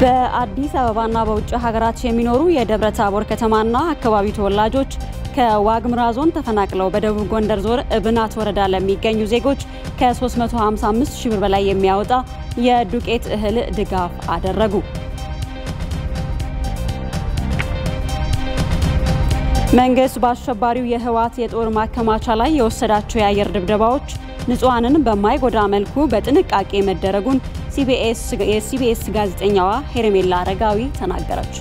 በአዲስ አበባና በውጭ ሀገራት የሚኖሩ የደብረ ታቦር ከተማና አካባቢ ተወላጆች ከዋግምራ ዞን ተፈናቅለው በደቡብ ጎንደር ዞን እብናት ወረዳ ለሚገኙ ዜጎች ከ355 ሺህ ብር በላይ የሚያወጣ የዱቄት እህል ድጋፍ አደረጉ። መንግስት በአሸባሪው የህወሓት የጦር ማከማቻ ላይ የወሰዳቸው የአየር ድብደባዎች ንጹሐንን በማይጎዳ መልኩ በጥንቃቄ መደረጉን የሲቢኤስ ጋዜጠኛዋ ሄርሜላ አረጋዊ ተናገረች።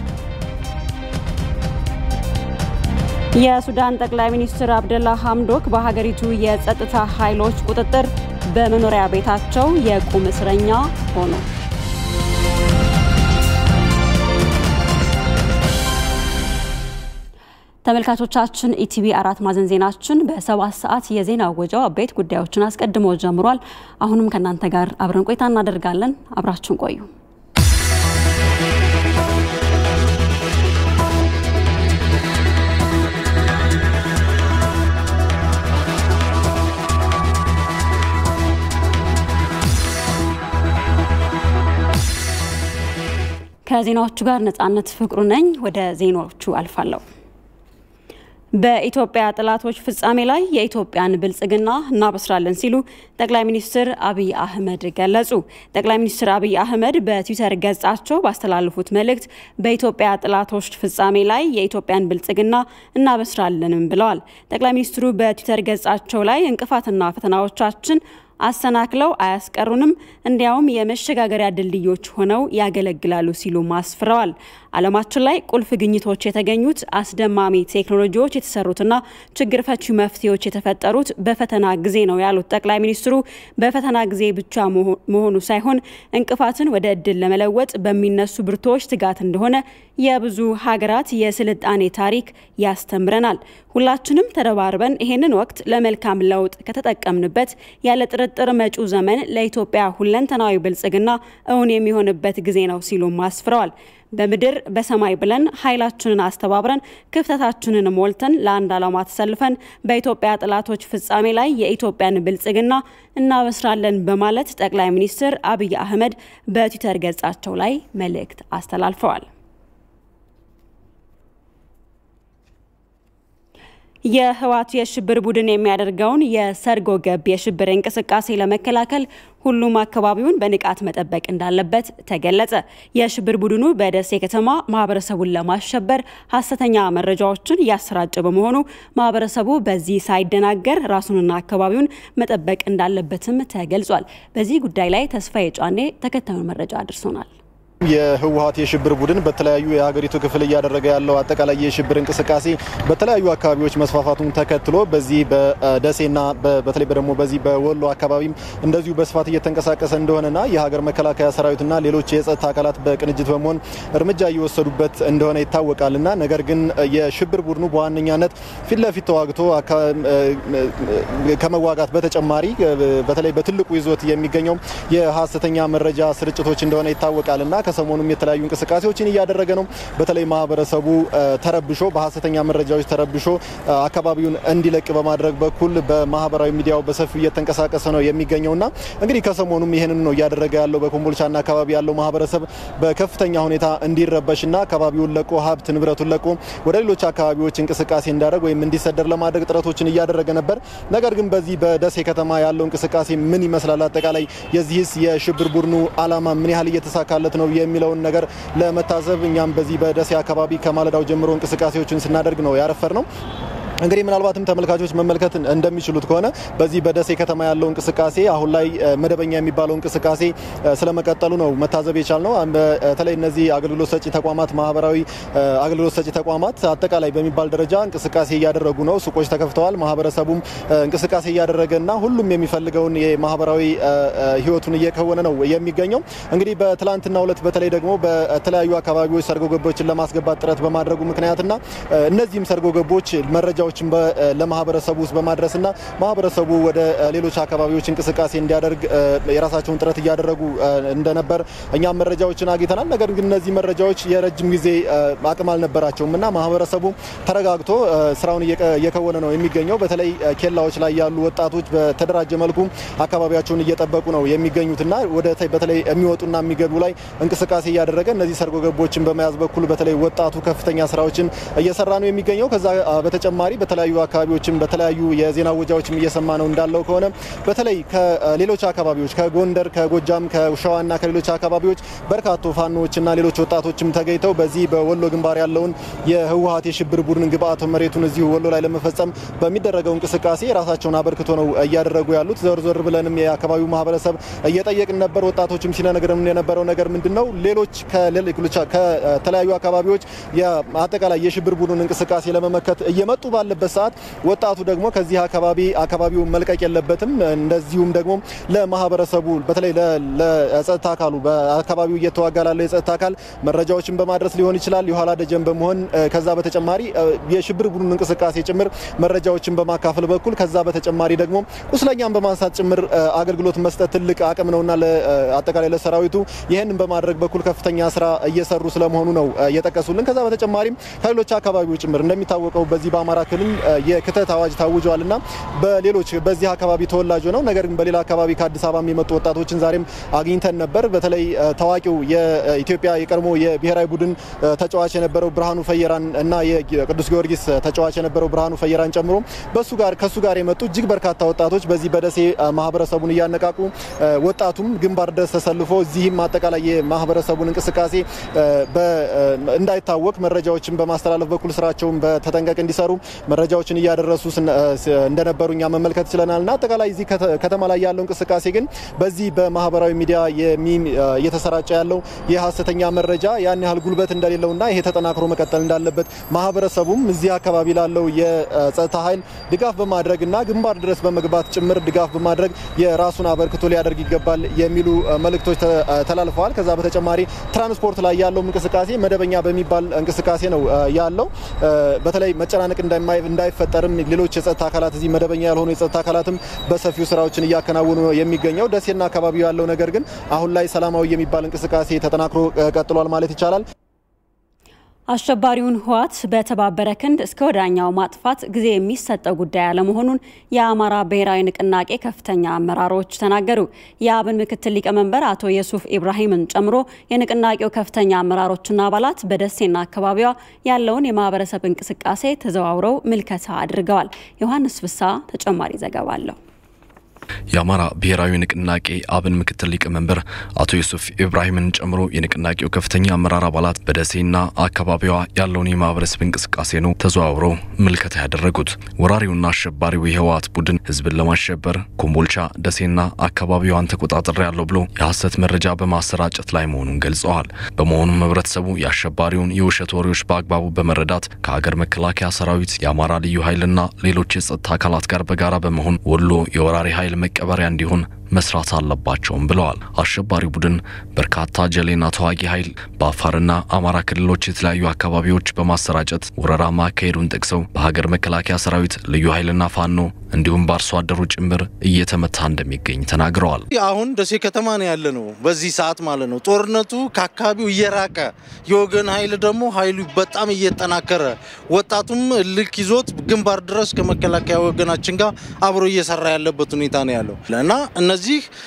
የሱዳን ጠቅላይ ሚኒስትር አብደላ ሐምዶክ በሀገሪቱ የጸጥታ ኃይሎች ቁጥጥር በመኖሪያ ቤታቸው የቁም እስረኛ ሆኑ። ተመልካቾቻችን ኢቲቪ አራት ማዕዘን ዜናችን በሰባት ሰዓት የዜና ወጃው አበይት ጉዳዮችን አስቀድሞ ጀምሯል። አሁንም ከእናንተ ጋር አብረን ቆይታ እናደርጋለን። አብራችሁን ቆዩ። ከዜናዎቹ ጋር ነጻነት ፍቅሩ ነኝ። ወደ ዜናዎቹ አልፋለሁ። በኢትዮጵያ ጠላቶች ፍጻሜ ላይ የኢትዮጵያን ብልጽግና እናበስራለን ሲሉ ጠቅላይ ሚኒስትር አብይ አህመድ ገለጹ። ጠቅላይ ሚኒስትር አብይ አህመድ በትዊተር ገጻቸው ባስተላለፉት መልእክት በኢትዮጵያ ጠላቶች ፍጻሜ ላይ የኢትዮጵያን ብልጽግና እናበስራለንም ብለዋል። ጠቅላይ ሚኒስትሩ በትዊተር ገጻቸው ላይ እንቅፋትና ፈተናዎቻችን አሰናክለው አያስቀሩንም፣ እንዲያውም የመሸጋገሪያ ድልድዮች ሆነው ያገለግላሉ ሲሉ አስፍረዋል። ዓለማችን ላይ ቁልፍ ግኝቶች የተገኙት አስደማሚ ቴክኖሎጂዎች የተሰሩትና ችግር ፈቺ መፍትሄዎች የተፈጠሩት በፈተና ጊዜ ነው ያሉት ጠቅላይ ሚኒስትሩ በፈተና ጊዜ ብቻ መሆኑ ሳይሆን እንቅፋትን ወደ እድል ለመለወጥ በሚነሱ ብርቶች ትጋት እንደሆነ የብዙ ሀገራት የስልጣኔ ታሪክ ያስተምረናል። ሁላችንም ተረባርበን ይሄንን ወቅት ለመልካም ለውጥ ከተጠቀምንበት ያለ ጥርጥር መጪው ዘመን ለኢትዮጵያ ሁለንተናዊ ብልጽግና እውን የሚሆንበት ጊዜ ነው ሲሉም አስፍረዋል። በምድር በሰማይ ብለን ኃይላችንን አስተባብረን ክፍተታችንን ሞልተን ለአንድ ዓላማ ተሰልፈን በኢትዮጵያ ጠላቶች ፍጻሜ ላይ የኢትዮጵያን ብልጽግና እናበስራለን በማለት ጠቅላይ ሚኒስትር አብይ አህመድ በትዊተር ገጻቸው ላይ መልእክት አስተላልፈዋል። የህወሓት የሽብር ቡድን የሚያደርገውን የሰርጎ ገብ የሽብር እንቅስቃሴ ለመከላከል ሁሉም አካባቢውን በንቃት መጠበቅ እንዳለበት ተገለጸ። የሽብር ቡድኑ በደሴ ከተማ ማህበረሰቡን ለማሸበር ሀሰተኛ መረጃዎችን እያሰራጨ በመሆኑ ማህበረሰቡ በዚህ ሳይደናገር ራሱንና አካባቢውን መጠበቅ እንዳለበትም ተገልጿል። በዚህ ጉዳይ ላይ ተስፋዬ ጫኔ ተከታዩን መረጃ አድርሶናል። የህወሓት የሽብር ቡድን በተለያዩ የሀገሪቱ ክፍል እያደረገ ያለው አጠቃላይ የሽብር እንቅስቃሴ በተለያዩ አካባቢዎች መስፋፋቱን ተከትሎ በዚህ በደሴና በተለይ ደግሞ በዚህ በወሎ አካባቢም እንደዚሁ በስፋት እየተንቀሳቀሰ እንደሆነና የሀገር መከላከያ ሰራዊትና ሌሎች የጸጥታ አካላት በቅንጅት በመሆን እርምጃ እየወሰዱበት እንደሆነ ይታወቃልና ነገር ግን የሽብር ቡድኑ በዋነኛነት ፊት ለፊት ተዋግቶ ከመዋጋት በተጨማሪ በተለይ በትልቁ ይዞት የሚገኘው የሀሰተኛ መረጃ ስርጭቶች እንደሆነ ይታወቃልና ከሰሞኑም የተለያዩ እንቅስቃሴዎችን እያደረገ ነው። በተለይ ማህበረሰቡ ተረብሾ በሀሰተኛ መረጃዎች ተረብሾ አካባቢውን እንዲለቅ በማድረግ በኩል በማህበራዊ ሚዲያው በሰፊው እየተንቀሳቀሰ ነው የሚገኘውና እንግዲህ ከሰሞኑም ይህንን ነው እያደረገ ያለው። በኮምቦልቻና አካባቢ ያለው ማህበረሰብ በከፍተኛ ሁኔታ እንዲረበሽና አካባቢውን ለቆ ሀብት ንብረቱን ለቆ ወደ ሌሎች አካባቢዎች እንቅስቃሴ እንዲያደርግ ወይም እንዲሰደር ለማድረግ ጥረቶችን እያደረገ ነበር። ነገር ግን በዚህ በደሴ ከተማ ያለው እንቅስቃሴ ምን ይመስላል? አጠቃላይ የዚህስ የሽብር ቡድኑ አላማ ምን ያህል እየተሳካለት ነው የሚለውን ነገር ለመታዘብ እኛም በዚህ በደሴ አካባቢ ከማለዳው ጀምሮ እንቅስቃሴዎችን ስናደርግ ነው ያረፈር ነው። እንግዲህ ምናልባትም ተመልካቾች መመልከት እንደሚችሉት ከሆነ በዚህ በደሴ ከተማ ያለው እንቅስቃሴ አሁን ላይ መደበኛ የሚባለው እንቅስቃሴ ስለመቀጠሉ ነው መታዘብ የቻልነው። በተለይ እነዚህ አገልግሎት ሰጪ ተቋማት፣ ማህበራዊ አገልግሎት ሰጪ ተቋማት አጠቃላይ በሚባል ደረጃ እንቅስቃሴ እያደረጉ ነው። ሱቆች ተከፍተዋል። ማህበረሰቡም እንቅስቃሴ እያደረገና ሁሉም የሚፈልገውን የማህበራዊ ህይወቱን እየከወነ ነው የሚገኘው። እንግዲህ በትላንትናው ዕለት በተለይ ደግሞ በተለያዩ አካባቢዎች ሰርጎ ገቦችን ለማስገባት ጥረት በማድረጉ ምክንያትና እነዚህም ሰርጎ ገቦች መረጃ መረጃዎችን ለማህበረሰቡ ውስጥ በማድረስና ማህበረሰቡ ወደ ሌሎች አካባቢዎች እንቅስቃሴ እንዲያደርግ የራሳቸውን ጥረት እያደረጉ እንደነበር እኛም መረጃዎችን አግኝተናል። ነገር ግን እነዚህ መረጃዎች የረጅም ጊዜ አቅም አልነበራቸውም እና ማህበረሰቡ ተረጋግቶ ስራውን እየከወነ ነው የሚገኘው። በተለይ ኬላዎች ላይ ያሉ ወጣቶች በተደራጀ መልኩ አካባቢያቸውን እየጠበቁ ነው የሚገኙትና ወደ በተለይ የሚወጡና የሚገቡ ላይ እንቅስቃሴ እያደረገ እነዚህ ሰርጎ ገቦችን በመያዝ በኩል በተለይ ወጣቱ ከፍተኛ ስራዎችን እየሰራ ነው የሚገኘው። ከዛ በተጨማሪ በተለያዩ አካባቢዎችም በተለያዩ የዜና ወጃዎችም እየሰማ ነው እንዳለው ከሆነ በተለይ ከሌሎች አካባቢዎች ከጎንደር፣ ከጎጃም፣ ከሸዋና ከሌሎች አካባቢዎች በርካታ ፋኖዎችና ሌሎች ወጣቶችም ተገኝተው በዚህ በወሎ ግንባር ያለውን የህወሀት የሽብር ቡድን ግብአተ መሬቱን እዚሁ ወሎ ላይ ለመፈጸም በሚደረገው እንቅስቃሴ የራሳቸውን አበርክቶ ነው እያደረጉ ያሉት። ዞር ዞር ብለንም የአካባቢው ማህበረሰብ እየጠየቅን ነበር። ወጣቶችም ሲነግረን የነበረው ነገር ምንድን ነው ሌሎች ከተለያዩ አካባቢዎች አጠቃላይ የሽብር ቡድን እንቅስቃሴ ለመመከት እየመጡ ባለበት ሰዓት ወጣቱ ደግሞ ከዚህ አካባቢ አካባቢውን መልቀቅ የለበትም። እንደዚሁም ደግሞ ለማህበረሰቡ በተለይ ለጸጥታ አካሉ በአካባቢው እየተዋጋ ላለው የጸጥታ አካል መረጃዎችን በማድረስ ሊሆን ይችላል፣ የኋላ ደጀን በመሆን ከዛ በተጨማሪ የሽብር ቡድን እንቅስቃሴ ጭምር መረጃዎችን በማካፈል በኩል ከዛ በተጨማሪ ደግሞ ቁስለኛን በማንሳት ጭምር አገልግሎት መስጠት ትልቅ አቅም ነውና አጠቃላይ ለሰራዊቱ ይህንን በማድረግ በኩል ከፍተኛ ስራ እየሰሩ ስለመሆኑ ነው የጠቀሱልን። ከዛ በተጨማሪም ከሌሎች አካባቢዎች ጭምር እንደሚታወቀው በዚህ በአማራ ክልል የክተት አዋጅ ታውጇልና በሌሎች በዚህ አካባቢ ተወላጅ ነው ነገር ግን በሌላ አካባቢ ከአዲስ አበባ የመጡ ወጣቶችን ዛሬም አግኝተን ነበር። በተለይ ታዋቂው የኢትዮጵያ የቀድሞ የብሔራዊ ቡድን ተጫዋች የነበረው ብርሃኑ ፈየራን እና የቅዱስ ጊዮርጊስ ተጫዋች የነበረው ብርሃኑ ፈየራን ጨምሮ በሱ ጋር ከሱ ጋር የመጡ እጅግ በርካታ ወጣቶች በዚህ በደሴ ማህበረሰቡን እያነቃቁ ወጣቱም ግንባር ድረስ ተሰልፎ እዚህም አጠቃላይ የማህበረሰቡን እንቅስቃሴ እንዳይታወቅ መረጃዎችን በማስተላለፍ በኩል ስራቸውን በተጠንቀቅ እንዲሰሩ መረጃዎችን እያደረሱ እንደነበሩ እኛ መመልከት ችለናል እና አጠቃላይ እዚህ ከተማ ላይ ያለው እንቅስቃሴ ግን በዚህ በማህበራዊ ሚዲያ እየተሰራጨ ያለው የሀሰተኛ መረጃ ያን ያህል ጉልበት እንደሌለውና ይሄ ተጠናክሮ መቀጠል እንዳለበት ማህበረሰቡም እዚህ አካባቢ ላለው የጸጥታ ኃይል ድጋፍ በማድረግ እና ግንባር ድረስ በመግባት ጭምር ድጋፍ በማድረግ የራሱን አበርክቶ ሊያደርግ ይገባል የሚሉ መልእክቶች ተላልፈዋል። ከዛ በተጨማሪ ትራንስፖርት ላይ ያለው እንቅስቃሴ መደበኛ በሚባል እንቅስቃሴ ነው ያለው። በተለይ መጨናነቅ እንዳይፈጠርም ሌሎች የጸጥታ አካላት እዚህ መደበኛ ያልሆኑ የጸጥታ አካላትም በሰፊው ስራዎችን እያከናወኑ ነው የሚገኘው። ደሴና አካባቢው ያለው ነገር ግን አሁን ላይ ሰላማዊ የሚባል እንቅስቃሴ ተጠናክሮ ቀጥሏል ማለት ይቻላል። አሸባሪውን ህወሓት በተባበረ ክንድ እስከ ወዳኛው ማጥፋት ጊዜ የሚሰጠው ጉዳይ አለመሆኑን የአማራ ብሔራዊ ንቅናቄ ከፍተኛ አመራሮች ተናገሩ። የአብን ምክትል ሊቀመንበር አቶ የሱፍ ኢብራሂምን ጨምሮ የንቅናቄው ከፍተኛ አመራሮችና አባላት በደሴና አካባቢዋ ያለውን የማህበረሰብ እንቅስቃሴ ተዘዋውረው ምልከታ አድርገዋል። ዮሐንስ ፍሳ ተጨማሪ ዘገባ አለው። የአማራ ብሔራዊ ንቅናቄ አብን ምክትል ሊቀመንበር አቶ ዩሱፍ ኢብራሂምን ጨምሮ የንቅናቄው ከፍተኛ አመራር አባላት በደሴና አካባቢዋ ያለውን የማህበረሰብ እንቅስቃሴ ነው ተዘዋውረው ምልከታ ያደረጉት። ወራሪውና አሸባሪው የህወሓት ቡድን ህዝብን ለማሸበር ኮምቦልቻ፣ ደሴና አካባቢዋን ተቆጣጠር ያለው ብሎ የሐሰት መረጃ በማሰራጨት ላይ መሆኑን ገልጸዋል። በመሆኑም ህብረተሰቡ የአሸባሪውን የውሸት ወሬዎች በአግባቡ በመረዳት ከሀገር መከላከያ ሰራዊት፣ የአማራ ልዩ ኃይልና ሌሎች የጸጥታ አካላት ጋር በጋራ በመሆን ወሎ የወራሪ ኃይል መቀበሪያ እንዲሆን መስራት አለባቸውም ብለዋል። አሸባሪ ቡድን በርካታ ጀሌና ተዋጊ ኃይል በአፋርና አማራ ክልሎች የተለያዩ አካባቢዎች በማሰራጨት ወረራ ማካሄዱን ጠቅሰው በሀገር መከላከያ ሰራዊት ልዩ ኃይልና ፋኖ እንዲሁም በአርሶ አደሩ ጭምር እየተመታ እንደሚገኝ ተናግረዋል። አሁን ደሴ ከተማ ነው ያለ ነው በዚህ ሰዓት ማለት ነው። ጦርነቱ ከአካባቢው እየራቀ የወገን ኃይል ደግሞ ኃይሉ በጣም እየጠናከረ ወጣቱም ልክ ይዞት ግንባር ድረስ ከመከላከያ ወገናችን ጋር አብሮ እየሰራ ያለበት ሁኔታ ነው ያለው እና እነዚህ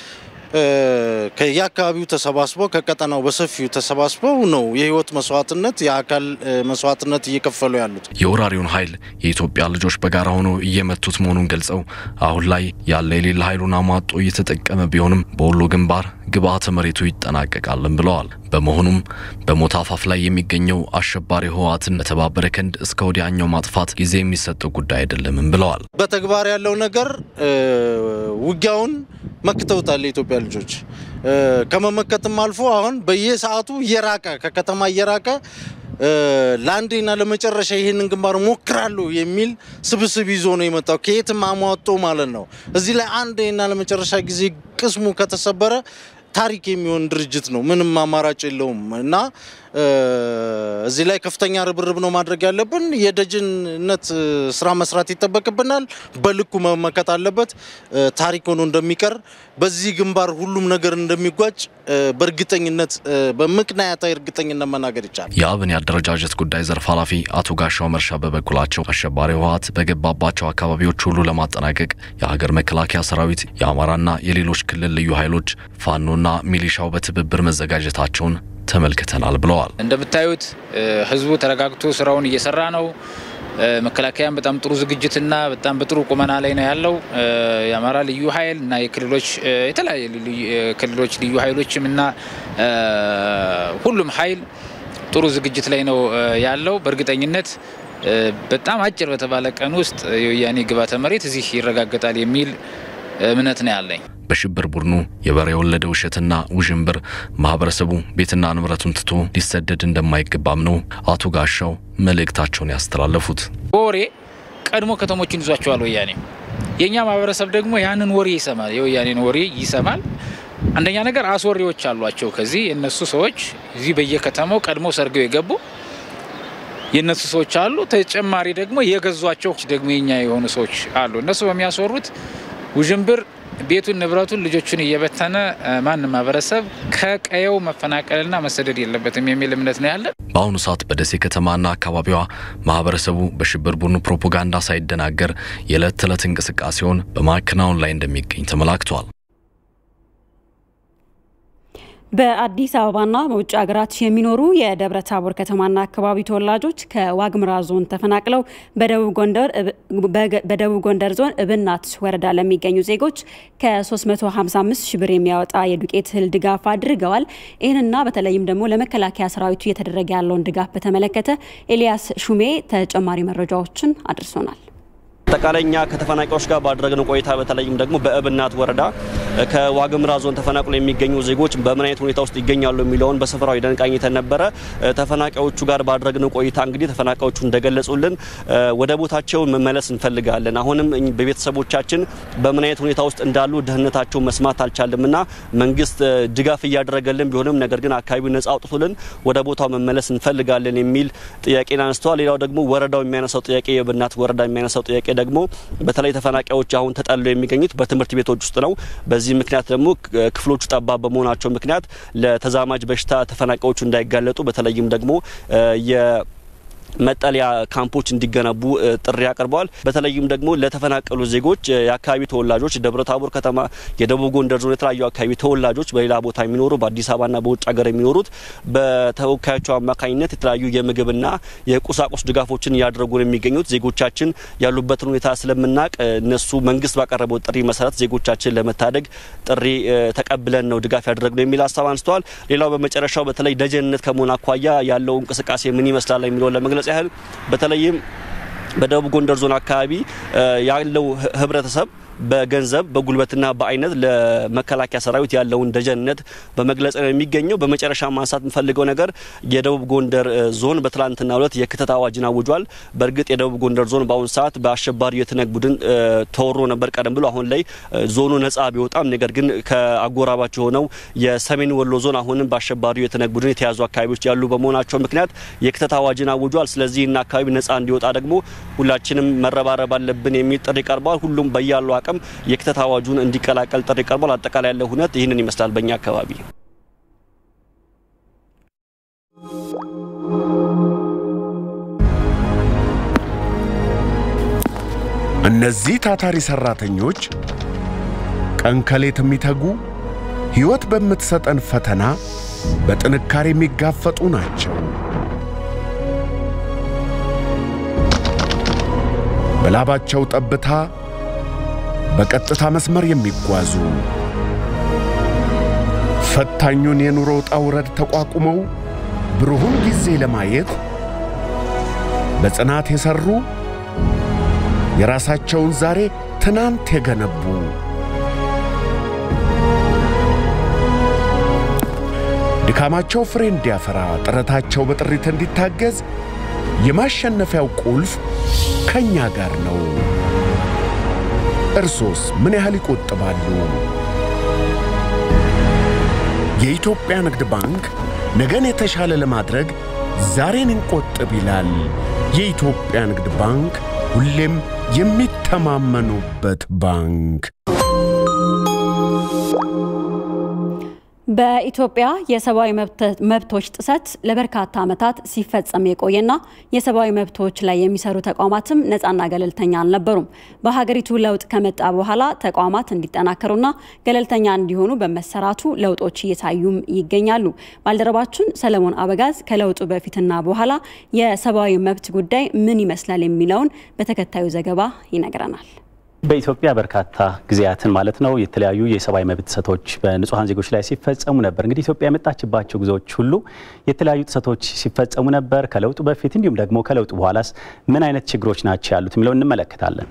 ከየአካባቢው ተሰባስበው ከቀጠናው በሰፊው ተሰባስበው ነው የህይወት መስዋዕትነት የአካል መስዋዕትነት እየከፈሉ ያሉት። የወራሪውን ኃይል የኢትዮጵያ ልጆች በጋራ ሆነው እየመቱት መሆኑን ገልጸው አሁን ላይ ያለ የሌለ ኃይሉን አሟጦ እየተጠቀመ ቢሆንም በወሎ ግንባር ግብዓተ መሬቱ ይጠናቀቃልን ብለዋል። በመሆኑም በሞት አፋፍ ላይ የሚገኘው አሸባሪ ህወሓትን በተባበረ ክንድ እስከ ወዲያኛው ማጥፋት ጊዜ የሚሰጠው ጉዳይ አይደለምም ብለዋል። በተግባር ያለው ነገር ውጊያውን መክተውታል የኢትዮጵያ ልጆች። ከመመከትም አልፎ አሁን በየሰዓቱ እየራቀ ከከተማ እየራቀ ለአንዴና ለመጨረሻ ይህንን ግንባር ሞክራለሁ የሚል ስብስብ ይዞ ነው የመጣው። ከየትም አሟጦ ማለት ነው። እዚህ ላይ አንዴና ለመጨረሻ ጊዜ ቅስሙ ከተሰበረ ታሪክ የሚሆን ድርጅት ነው። ምንም አማራጭ የለውም እና እዚህ ላይ ከፍተኛ ርብርብ ነው ማድረግ ያለብን። የደጅንነት ስራ መስራት ይጠበቅብናል። በልኩ መመከት አለበት። ታሪክ ሆኖ እንደሚቀር በዚህ ግንባር ሁሉም ነገር እንደሚጓጭ በእርግጠኝነት በምክንያታዊ እርግጠኝነት መናገር ይቻላል። የአብን የአደረጃጀት ጉዳይ ዘርፍ ኃላፊ አቶ ጋሻው መርሻ በበኩላቸው አሸባሪ ህወሓት በገባባቸው አካባቢዎች ሁሉ ለማጠናቀቅ የሀገር መከላከያ ሰራዊት፣ የአማራና የሌሎች ክልል ልዩ ኃይሎች፣ ፋኖና ሚሊሻው በትብብር መዘጋጀታቸውን ተመልክተናል ብለዋል። እንደምታዩት ህዝቡ ተረጋግቶ ስራውን እየሰራ ነው። መከላከያም በጣም ጥሩ ዝግጅትና በጣም በጥሩ ቁመና ላይ ነው ያለው። የአማራ ልዩ ኃይል እና የክልሎች የተለያየ ክልሎች ልዩ ኃይሎችም እና ሁሉም ኃይል ጥሩ ዝግጅት ላይ ነው ያለው። በእርግጠኝነት በጣም አጭር በተባለ ቀን ውስጥ የወያኔ ግብዓተ መሬት እዚህ ይረጋገጣል የሚል እምነት ነው ያለኝ። በሽብር ቡድኑ የበሬ የወለደ ውሸትና ውዥንብር ማህበረሰቡ ቤትና ንብረቱን ትቶ ሊሰደድ እንደማይገባም ነው አቶ ጋሻው መልእክታቸውን ያስተላለፉት። በወሬ ቀድሞ ከተሞችን ይዟቸዋል ወያኔ። የእኛ ማህበረሰብ ደግሞ ያንን ወሬ ይሰማል፣ የወያኔን ወሬ ይሰማል። አንደኛ ነገር አስወሬዎች አሏቸው። ከዚህ የእነሱ ሰዎች እዚህ በየከተማው ቀድሞ ሰርገው የገቡ የእነሱ ሰዎች አሉ። ተጨማሪ ደግሞ የገዟቸው ደግሞ የኛ የሆኑ ሰዎች አሉ። እነሱ በሚያስወሩት ውዥንብር ቤቱን ንብረቱን ልጆቹን እየበተነ ማንም ማህበረሰብ ከቀየው መፈናቀልና መሰደድ የለበትም የሚል እምነት ነው ያለን። በአሁኑ ሰዓት በደሴ ከተማና አካባቢዋ ማህበረሰቡ በሽብር ቡድኑ ፕሮፓጋንዳ ሳይደናገር የዕለት ተዕለት እንቅስቃሴውን በማከናወን ላይ እንደሚገኝ ተመላክቷል። በአዲስ አበባና በውጭ ሀገራት የሚኖሩ የደብረ ታቦር ከተማና አካባቢ ተወላጆች ከዋግምራ ዞን ተፈናቅለው በደቡብ ጎንደር ዞን እብናት ወረዳ ለሚገኙ ዜጎች ከ355 ሺ ብር የሚያወጣ የዱቄት እህል ድጋፍ አድርገዋል። ይህንና በተለይም ደግሞ ለመከላከያ ሰራዊቱ እየተደረገ ያለውን ድጋፍ በተመለከተ ኤልያስ ሹሜ ተጨማሪ መረጃዎችን አድርሶናል። አጠቃላይ እኛ ከተፈናቃዮች ጋር ባደረግነው ቆይታ በተለይም ደግሞ በእብናት ወረዳ ከዋግምራ ዞን ተፈናቅሎ የሚገኙ ዜጎች በምን አይነት ሁኔታ ውስጥ ይገኛሉ የሚለውን በስፍራው ሄደን ቃኝተን ነበረ። ተፈናቃዮቹ ጋር ባደረግነው ቆይታ እንግዲህ ተፈናቃዮቹ እንደገለጹልን ወደ ቦታቸው መመለስ እንፈልጋለን። አሁንም በቤተሰቦቻችን በምን አይነት ሁኔታ ውስጥ እንዳሉ ደህንነታቸው መስማት አልቻልምና መንግስት ድጋፍ እያደረገልን ቢሆንም ነገር ግን አካባቢው ነጻ አውጥቶልን ወደ ቦታው መመለስ እንፈልጋለን የሚል ጥያቄን አንስተዋል። ሌላው ደግሞ ወረዳው የሚያነሳው ጥያቄ የእብናት ወረዳ የሚያነሳው ጥያቄ ደግሞ በተለይ ተፈናቃዮች አሁን ተጠልለው የሚገኙት በትምህርት ቤቶች ውስጥ ነው። በዚህ ምክንያት ደግሞ ክፍሎቹ ጠባብ በመሆናቸው ምክንያት ለተዛማጅ በሽታ ተፈናቃዮቹ እንዳይጋለጡ በተለይም ደግሞ መጠለያ ካምፖች እንዲገነቡ ጥሪ አቅርበዋል። በተለይም ደግሞ ለተፈናቀሉ ዜጎች የአካባቢ ተወላጆች ደብረ ታቦር ከተማ፣ የደቡብ ጎንደር ዞን የተለያዩ አካባቢ ተወላጆች በሌላ ቦታ የሚኖሩ በአዲስ አበባና በውጭ ሀገር የሚኖሩት በተወካዮቸው አማካኝነት የተለያዩ የምግብና የቁሳቁስ ድጋፎችን እያደረጉ ነው የሚገኙት። ዜጎቻችን ያሉበትን ሁኔታ ስለምናውቅ እነሱ መንግስት ባቀረበው ጥሪ መሰረት ዜጎቻችን ለመታደግ ጥሪ ተቀብለን ነው ድጋፍ ያደረግነው የሚል ሀሳብ አንስተዋል። ሌላው በመጨረሻው በተለይ ደጀንነት ከመሆን አኳያ ያለው እንቅስቃሴ ምን ይመስላል የሚለውን ለመግለጽ ያህል በተለይም በደቡብ ጎንደር ዞን አካባቢ ያለው ህብረተሰብ በገንዘብ በጉልበትና በአይነት ለመከላከያ ሰራዊት ያለውን ደጀንነት በመግለጽ ነው የሚገኘው። በመጨረሻ ማንሳት የምፈልገው ነገር የደቡብ ጎንደር ዞን በትላንትናው ዕለት የክተት አዋጅን አውጇል። በእርግጥ የደቡብ ጎንደር ዞን በአሁኑ ሰዓት በአሸባሪው የትነግ ቡድን ተወሮ ነበር ቀደም ብሎ። አሁን ላይ ዞኑ ነጻ ቢወጣም ነገር ግን ከአጎራባች የሆነው የሰሜን ወሎ ዞን አሁንም በአሸባሪው የትነግ ቡድን የተያዙ አካባቢዎች ያሉ በመሆናቸው ምክንያት የክተት አዋጅን አውጇል። ስለዚህ እና አካባቢ ነጻ እንዲወጣ ደግሞ ሁላችንም መረባረብ አለብን የሚል ጥሪ ቀርቧል። ሁሉም በያለው አቅም የክተት አዋጁን እንዲቀላቀል ጥሪ ቀርቧል። አጠቃላይ ያለው ሁነት ይህንን ይመስላል በእኛ አካባቢ። እነዚህ ታታሪ ሰራተኞች ቀን ከሌት የሚተጉ ሕይወት በምትሰጠን ፈተና በጥንካሬ የሚጋፈጡ ናቸው። በላባቸው ጠብታ በቀጥታ መስመር የሚጓዙ ፈታኙን የኑሮ ውጣ ውረድ ተቋቁመው ብሩሁን ጊዜ ለማየት በጽናት የሠሩ የራሳቸውን ዛሬ ትናንት የገነቡ ድካማቸው ፍሬ እንዲያፈራ ጥረታቸው በጥሪት እንዲታገዝ የማሸነፊያው ቁልፍ ከእኛ ጋር ነው። እርሶስ ምን ያህል ይቆጥባሉ? የኢትዮጵያ ንግድ ባንክ ነገን የተሻለ ለማድረግ ዛሬን እንቆጥብ ይላል። የኢትዮጵያ ንግድ ባንክ ሁሌም የሚተማመኑበት ባንክ። በኢትዮጵያ የሰብአዊ መብቶች ጥሰት ለበርካታ ዓመታት ሲፈጸም የቆየና የሰብአዊ መብቶች ላይ የሚሰሩ ተቋማትም ነፃና ገለልተኛ አልነበሩም። በሀገሪቱ ለውጥ ከመጣ በኋላ ተቋማት እንዲጠናከሩና ገለልተኛ እንዲሆኑ በመሰራቱ ለውጦች እየታዩም ይገኛሉ። ባልደረባችን ሰለሞን አበጋዝ ከለውጡ በፊትና በኋላ የሰብአዊ መብት ጉዳይ ምን ይመስላል የሚለውን በተከታዩ ዘገባ ይነግረናል። በኢትዮጵያ በርካታ ጊዜያትን ማለት ነው የተለያዩ የሰብአዊ መብት ጥሰቶች በንጹሐን ዜጎች ላይ ሲፈጸሙ ነበር። እንግዲህ ኢትዮጵያ የመጣችባቸው ጊዜዎች ሁሉ የተለያዩ ጥሰቶች ሲፈጸሙ ነበር። ከለውጡ በፊት እንዲሁም ደግሞ ከለውጡ በኋላስ ምን አይነት ችግሮች ናቸው ያሉት የሚለው እንመለከታለን።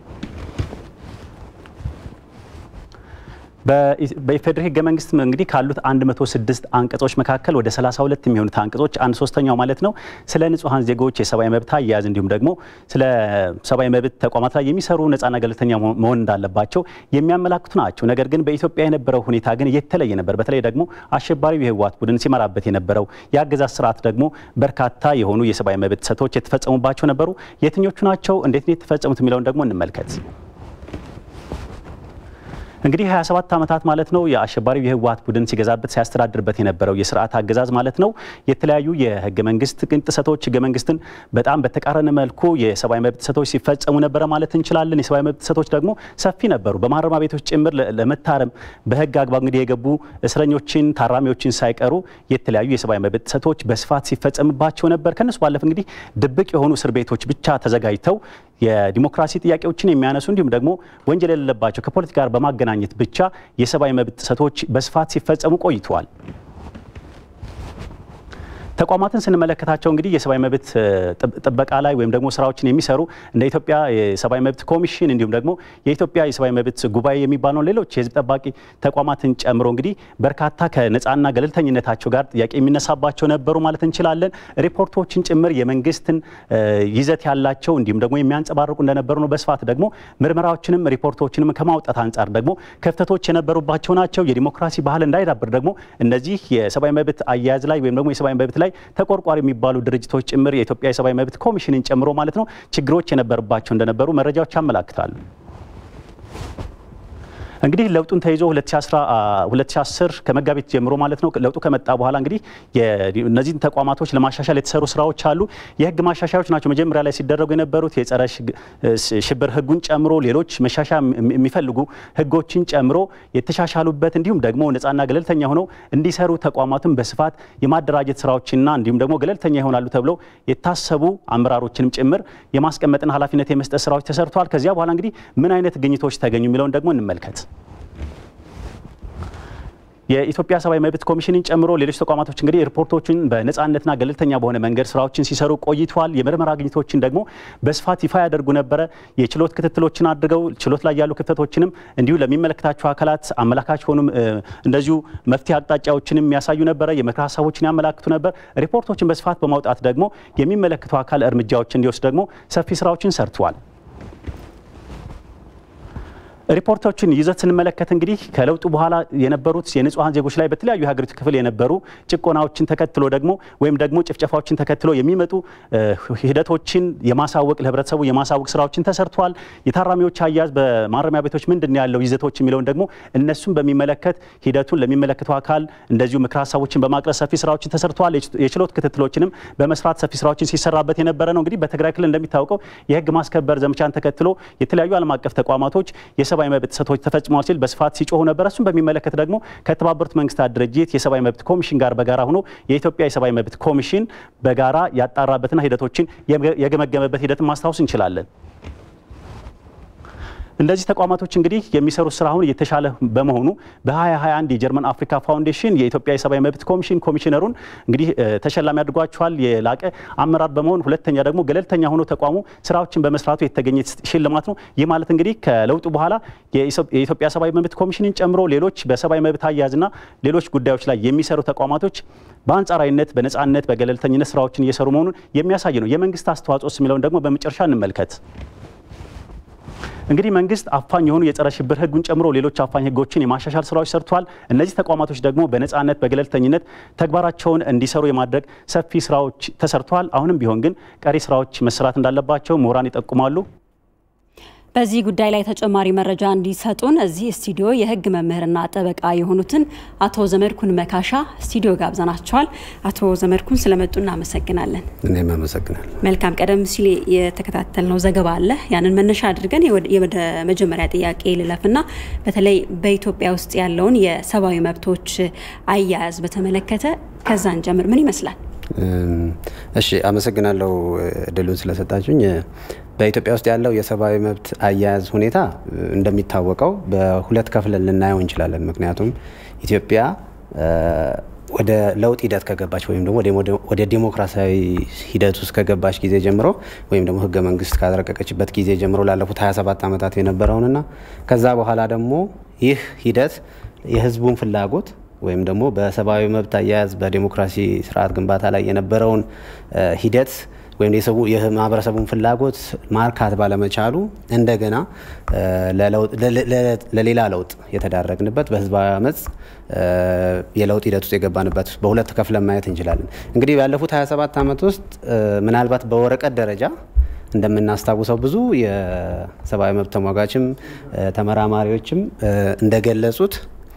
በኢፌዴሪ ሕገ መንግስት እንግዲህ ካሉት 106 አንቀጾች መካከል ወደ 32 የሚሆኑት አንቀጾች አንድ ሶስተኛው ማለት ነው ስለ ንጹሐን ዜጎች የሰብአዊ መብት አያያዝ እንዲሁም ደግሞ ስለ ሰብአዊ መብት ተቋማት ላይ የሚሰሩ ነጻና ገለልተኛ መሆን እንዳለባቸው የሚያመላክቱ ናቸው። ነገር ግን በኢትዮጵያ የነበረው ሁኔታ ግን የተለየ ነበር። በተለይ ደግሞ አሸባሪው የህወሓት ቡድን ሲመራበት የነበረው የአገዛዝ ስርዓት ደግሞ በርካታ የሆኑ የሰብአዊ መብት ጥሰቶች የተፈጸሙባቸው ነበሩ። የትኞቹ ናቸው? እንዴት ነው የተፈጸሙት? የሚለውን ደግሞ እንመልከት። እንግዲህ 27 ዓመታት ማለት ነው የአሸባሪው የህወሓት ቡድን ሲገዛበት ሲያስተዳድርበት የነበረው የስርዓት አገዛዝ ማለት ነው የተለያዩ የህገ መንግስት ጥሰቶች ህገ መንግስትን በጣም በተቃረነ መልኩ የሰብአዊ መብት ጥሰቶች ሲፈጸሙ ነበረ ማለት እንችላለን። የሰብአዊ መብት ጥሰቶች ደግሞ ሰፊ ነበሩ። በማረሚያ ቤቶች ጭምር ለመታረም በህግ አግባብ እንግዲህ የገቡ እስረኞችን ታራሚዎችን ሳይቀሩ የተለያዩ የሰብአዊ መብት ጥሰቶች በስፋት ሲፈጸምባቸው ነበር። ከነሱ ባለፈ እንግዲህ ድብቅ የሆኑ እስር ቤቶች ብቻ ተዘጋጅተው የዲሞክራሲ ጥያቄዎችን የሚያነሱ እንዲሁም ደግሞ ወንጀል የሌለባቸው ከፖለቲካ ጋር በማገናኘት ብቻ የሰብአዊ መብት ጥሰቶች በስፋት ሲፈጸሙ ቆይተዋል። ተቋማትን ስንመለከታቸው እንግዲህ የሰብአዊ መብት ጥበቃ ላይ ወይም ደግሞ ስራዎችን የሚሰሩ እንደ ኢትዮጵያ የሰብአዊ መብት ኮሚሽን እንዲሁም ደግሞ የኢትዮጵያ የሰብአዊ መብት ጉባኤ የሚባለው ሌሎች የህዝብ ጠባቂ ተቋማትን ጨምሮ እንግዲህ በርካታ ከነጻና ገለልተኝነታቸው ጋር ጥያቄ የሚነሳባቸው ነበሩ ማለት እንችላለን። ሪፖርቶችን ጭምር የመንግስትን ይዘት ያላቸው እንዲሁም ደግሞ የሚያንጸባርቁ እንደነበሩ ነው። በስፋት ደግሞ ምርመራዎችንም ሪፖርቶችንም ከማውጣት አንጻር ደግሞ ክፍተቶች የነበሩባቸው ናቸው። የዲሞክራሲ ባህል እንዳይዳብር ደግሞ እነዚህ የሰብአዊ መብት አያያዝ ላይ ወይም ደግሞ የሰብአዊ መብት ላይ ተቆርቋሪ የሚባሉ ድርጅቶች ጭምር የኢትዮጵያ የሰብአዊ መብት ኮሚሽንን ጨምሮ ማለት ነው ችግሮች የነበሩባቸው እንደነበሩ መረጃዎች ያመላክታሉ። እንግዲህ ለውጡን ተይዞ 2010 ከመጋቢት ጀምሮ ማለት ነው ለውጡ ከመጣ በኋላ እንግዲህ እነዚህን ተቋማቶች ለማሻሻል የተሰሩ ስራዎች አሉ። የህግ ማሻሻያዎች ናቸው መጀመሪያ ላይ ሲደረጉ የነበሩት የጸረ ሽብር ህጉን ጨምሮ ሌሎች መሻሻያ የሚፈልጉ ህጎችን ጨምሮ የተሻሻሉበት እንዲሁም ደግሞ ነጻና ገለልተኛ ሆነው እንዲሰሩ ተቋማትን በስፋት የማደራጀት ስራዎችና እንዲሁም ደግሞ ገለልተኛ ይሆናሉ ተብለው የታሰቡ አመራሮችንም ጭምር የማስቀመጥን ኃላፊነት የመስጠት ስራዎች ተሰርተዋል። ከዚያ በኋላ እንግዲህ ምን አይነት ግኝቶች ተገኙ የሚለውን ደግሞ እንመልከት። የኢትዮጵያ ሰብአዊ መብት ኮሚሽንን ጨምሮ ሌሎች ተቋማቶች እንግዲህ ሪፖርቶችን በነጻነትና ገለልተኛ በሆነ መንገድ ስራዎችን ሲሰሩ ቆይተዋል። የምርመራ ግኝቶችን ደግሞ በስፋት ይፋ ያደርጉ ነበረ። የችሎት ክትትሎችን አድርገው ችሎት ላይ ያሉ ክፍተቶችንም እንዲሁ ለሚመለከታቸው አካላት አመላካች ሆኑም እንደዚሁ መፍትሄ አቅጣጫዎችንም ያሳዩ ነበረ። የምክር ሀሳቦችን ያመላክቱ ነበር። ሪፖርቶችን በስፋት በማውጣት ደግሞ የሚመለከተው አካል እርምጃዎች እንዲወስድ ደግሞ ሰፊ ስራዎችን ሰርተዋል። ሪፖርቶችን ይዘት ስንመለከት እንግዲህ ከለውጡ በኋላ የነበሩት የንጹሐን ዜጎች ላይ በተለያዩ የሀገሪቱ ክፍል የነበሩ ጭቆናዎችን ተከትሎ ደግሞ ወይም ደግሞ ጭፍጨፋዎችን ተከትሎ የሚመጡ ሂደቶችን የማሳወቅ ለህብረተሰቡ የማሳወቅ ስራዎችን ተሰርተዋል። የታራሚዎች አያያዝ በማረሚያ ቤቶች ምንድን ያለው ይዘቶች የሚለውን ደግሞ እነሱን በሚመለከት ሂደቱን ለሚመለከተው አካል እንደዚሁ ምክር ሀሳቦችን በማቅረብ ሰፊ ስራዎችን ተሰርተዋል። የችሎት ክትትሎችንም በመስራት ሰፊ ስራዎችን ሲሰራበት የነበረ ነው። እንግዲህ በትግራይ ክልል እንደሚታወቀው የህግ ማስከበር ዘመቻን ተከትሎ የተለያዩ ዓለም አቀፍ ተቋማቶች የሰብአዊ መብት ጥሰቶች ተፈጽመዋል ሲል በስፋት ሲጮሁ ነበር። እሱን በሚመለከት ደግሞ ከተባበሩት መንግስታት ድርጅት የሰብአዊ መብት ኮሚሽን ጋር በጋራ ሆኖ የኢትዮጵያ የሰብአዊ መብት ኮሚሽን በጋራ ያጣራበትና ሂደቶችን የገመገመበት ሂደትን ማስታወስ እንችላለን። እንደዚህ ተቋማቶች እንግዲህ የሚሰሩት ስራ አሁን እየተሻለ በመሆኑ በ2021 የጀርመን አፍሪካ ፋውንዴሽን የኢትዮጵያ የሰብአዊ መብት ኮሚሽን ኮሚሽነሩን እንግዲህ ተሸላሚ አድርጓቸዋል። የላቀ አመራር በመሆን ሁለተኛ ደግሞ ገለልተኛ ሆኖ ተቋሙ ስራዎችን በመስራቱ የተገኘ ሽልማት ነው። ይህ ማለት እንግዲህ ከለውጡ በኋላ የኢትዮጵያ ሰብአዊ መብት ኮሚሽንን ጨምሮ ሌሎች በሰብአዊ መብት አያያዝና ሌሎች ጉዳዮች ላይ የሚሰሩ ተቋማቶች በአንጻራዊነት በነጻነት በገለልተኝነት ስራዎችን እየሰሩ መሆኑን የሚያሳይ ነው። የመንግስት አስተዋጽኦስ የሚለውን ደግሞ በመጨረሻ እንመልከት። እንግዲህ መንግስት አፋኝ የሆኑ የጸረ ሽብር ህጉን ጨምሮ ሌሎች አፋኝ ህጎችን የማሻሻል ስራዎች ሰርቷል። እነዚህ ተቋማቶች ደግሞ በነጻነት በገለልተኝነት ተግባራቸውን እንዲሰሩ የማድረግ ሰፊ ስራዎች ተሰርተዋል። አሁንም ቢሆን ግን ቀሪ ስራዎች መሰራት እንዳለባቸው ምሁራን ይጠቁማሉ። በዚህ ጉዳይ ላይ ተጨማሪ መረጃ እንዲሰጡን እዚህ ስቱዲዮ የህግ መምህርና ጠበቃ የሆኑትን አቶ ዘመድኩን መካሻ ስቱዲዮ ጋብዘናቸዋል። አቶ ዘመድኩን ስለመጡ እናመሰግናለን። እኔም አመሰግናለሁ። መልካም። ቀደም ሲል የተከታተልነው ዘገባ አለ። ያንን መነሻ አድርገን ወደ መጀመሪያ ጥያቄ ልለፍና በተለይ በኢትዮጵያ ውስጥ ያለውን የሰብአዊ መብቶች አያያዝ በተመለከተ ከዛን ጀምር ምን ይመስላል? እሺ፣ አመሰግናለሁ እድሉን ስለሰጣችሁኝ። በኢትዮጵያ ውስጥ ያለው የሰብአዊ መብት አያያዝ ሁኔታ እንደሚታወቀው በሁለት ከፍለን ልናየው እንችላለን። ምክንያቱም ኢትዮጵያ ወደ ለውጥ ሂደት ከገባች ወይም ደግሞ ወደ ዲሞክራሲያዊ ሂደት ውስጥ ከገባች ጊዜ ጀምሮ ወይም ደግሞ ህገ መንግስት ካረቀቀችበት ጊዜ ጀምሮ ላለፉት 27 ዓመታት የነበረውንና ከዛ በኋላ ደግሞ ይህ ሂደት የህዝቡን ፍላጎት ወይም ደግሞ በሰብአዊ መብት አያያዝ በዲሞክራሲ ስርዓት ግንባታ ላይ የነበረውን ሂደት ወይም የማህበረሰቡን ፍላጎት ማርካት ባለመቻሉ እንደገና ለሌላ ለውጥ የተዳረግንበት በህዝባዊ አመፅ የለውጥ ሂደት ውስጥ የገባንበት በሁለት ከፍለን ማየት እንችላለን። እንግዲህ ባለፉት 27 ዓመት ውስጥ ምናልባት በወረቀት ደረጃ እንደምናስታውሰው ብዙ የሰብአዊ መብት ተሟጋችም ተመራማሪዎችም እንደገለጹት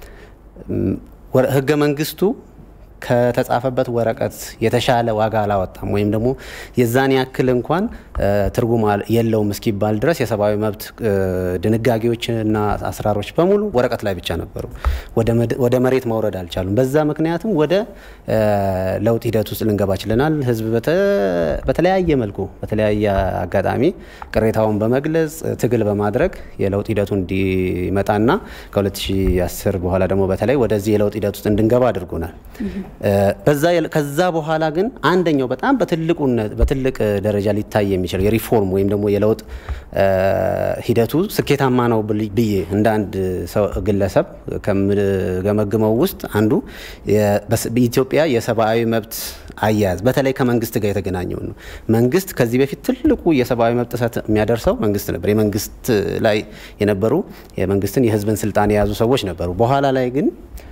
ህገ መንግስቱ ከተጻፈበት ወረቀት የተሻለ ዋጋ አላወጣም ወይም ደግሞ የዛን ያክል እንኳን ትርጉም የለውም እስኪባል ድረስ የሰብአዊ መብት ድንጋጌዎችና አሰራሮች በሙሉ ወረቀት ላይ ብቻ ነበሩ። ወደ መሬት ማውረድ አልቻሉም። በዛ ምክንያትም ወደ ለውጥ ሂደት ውስጥ ልንገባ ችለናል። ህዝብ በተለያየ መልኩ በተለያየ አጋጣሚ ቅሬታውን በመግለጽ ትግል በማድረግ የለውጥ ሂደቱ እንዲመጣና ከ2010 በኋላ ደግሞ በተለይ ወደዚህ የለውጥ ሂደት ውስጥ እንድንገባ አድርጎናል። ከዛ በኋላ ግን አንደኛው በጣም በትልቅ ደረጃ ሊታይ የሚችለው የሪፎርም ወይም ደግሞ የለውጥ ሂደቱ ስኬታማ ነው ብዬ እንደ አንድ ሰው ግለሰብ ከምገመግመው ውስጥ አንዱ በኢትዮጵያ የሰብአዊ መብት አያያዝ በተለይ ከመንግስት ጋር የተገናኘው ነው። መንግስት ከዚህ በፊት ትልቁ የሰብአዊ መብት ጥሰት የሚያደርሰው መንግስት ነበር። የመንግስት ላይ የነበሩ የመንግስትን የህዝብን ስልጣን የያዙ ሰዎች ነበሩ። በኋላ ላይ ግን